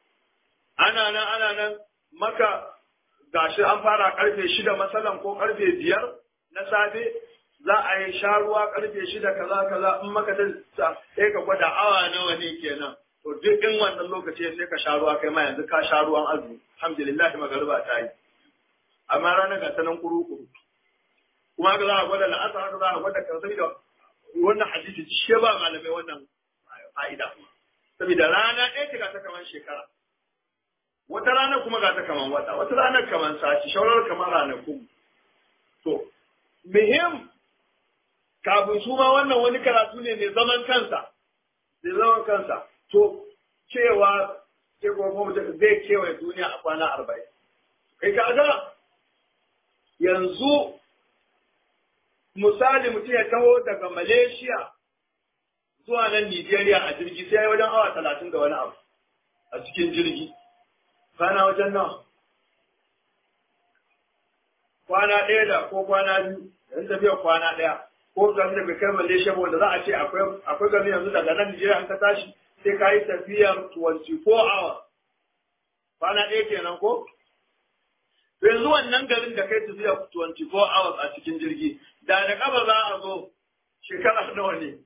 ana nan ana nan maka gashi an fara karfe shida masalan ko karfe biyar na safe za a yi sha ruwa karfe shida kaza kaza in maka ta sai ka gwada awa nawa ne kenan to duk in wannan lokaci sai ka sha ruwa kai ma yanzu ka sha ruwan azumi alhamdulillah magariba ta yi amma ranar ga sanan kuru kuru kuma haka za a gwada la'asar haka za a gwada kansai da wannan hadisi shi ba malamai wannan fa'ida saboda rana ɗaya ce ga ta kamar shekara wata rana kuma ga ta kamar wata wata rana kamar sati shaurar kamar ranaku to muhim kafin su ma wannan wani karatu ne mai zaman kansa mai zaman kansa to cewa ke kuma zai kewaye duniya a kwana arba'in kai kaga yanzu misali mutum ya taho daga Malaysia zuwa nan Nigeria a jirgi sai ya wajen awa talatin da wani abu a cikin jirgi. Kwana wajen nan. Kwana ɗaya da ko kwana biyu, yan tafiya kwana ɗaya. Ko gami da bai kai Malaysia ba wanda za a ce akwai gami yanzu daga nan Nigeria an ka tashi sai ka yi tafiyar 24 hours. Kwana ɗaya kenan ko? yanzu wannan garin da kai tafiya 24 hours a cikin jirgi da da kaba za a zo shekara nawa ne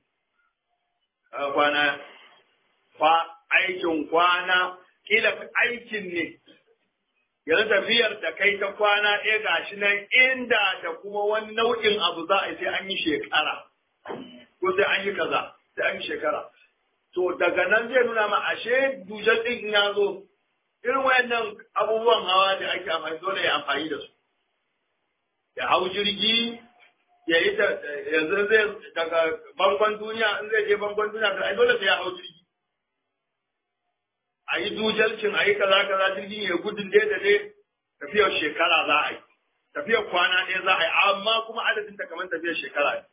kwana kwa aikin kwana kila aikin ne yanzu tafiyar da kai ta kwana ɗaya gashi nan inda da kuma wani nau'in abu za a yi sai an yi shekara ko sai an yi kaza sai an yi shekara to daga nan zai nuna ma ashe dujar ɗin ya zo irin wayannan abubuwan hawa da ake amfani dole ya amfani da su ya hau jirgi ya yi yanzu zai daga bangon duniya in zai je bangon duniya da ai dole sai ya hau jirgi a yi dujalcin a yi kaza kaza jirgin ya gudun dai da dai tafiyar shekara za a yi tafiyar kwana ɗaya za a yi amma kuma adadin ta kamar tafiyar shekara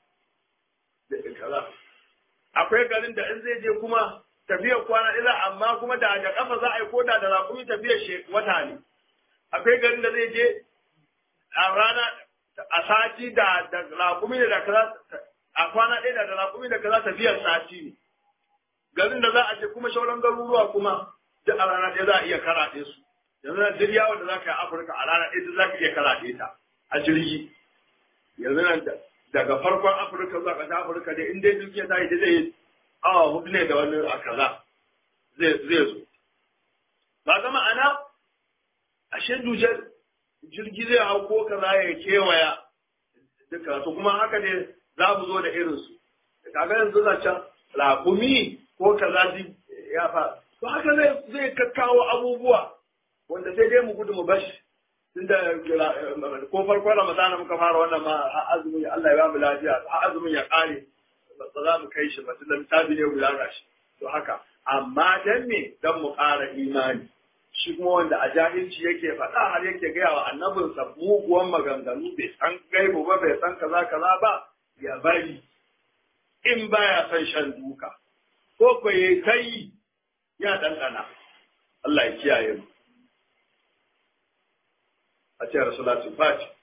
ne akwai garin da in zai je kuma tafiyar kwana ɗaya amma kuma da da kafa za a yi koda da raƙumi tafiyar wata ne akwai garin da zai je a rana a sati da da raƙumi da kaza a kwana ɗaya da da raƙumi da kaza tafiyar sati ne garin da za a je kuma shauran garuruwa kuma duk a rana ɗaya za a iya karaɗe su yanzu nan duk yawon da za ka yi afirka a rana ɗaya za ka iya karaɗe ta a jirgi yanzu nan daga farkon afirka zuwa ƙasar afirka da in dai duk ya tashi zai yi awa hudu ne da wani a kaza zai zo. Ba ga ma'ana, ashe dujar jirgi zai hau ko kaza ya kewaya duka su kuma haka ne za mu zo da irinsu. Kaga yanzu na can rakumi ko kaza ya fa. To haka zai kakkawo abubuwa wanda sai dai mu gudu mu bashi. tunda ko farko Ramadana muka fara wannan ma har azumin Allah ya ba mu lafiya har azumin ya kare ba za mu kai shi ba tunda misali ne guda gashi to haka amma dan me dan mu ƙara imani shi kuma wanda a jahilci yake faɗa har yake gaya wa annabinsa muguwan maganganu bai san gaibu ba bai san kaza kaza ba ya bari in baya son shan duka ko ko yayi kai ya ɗanɗana Allah ya kiyaye mu a ce rasulatul fati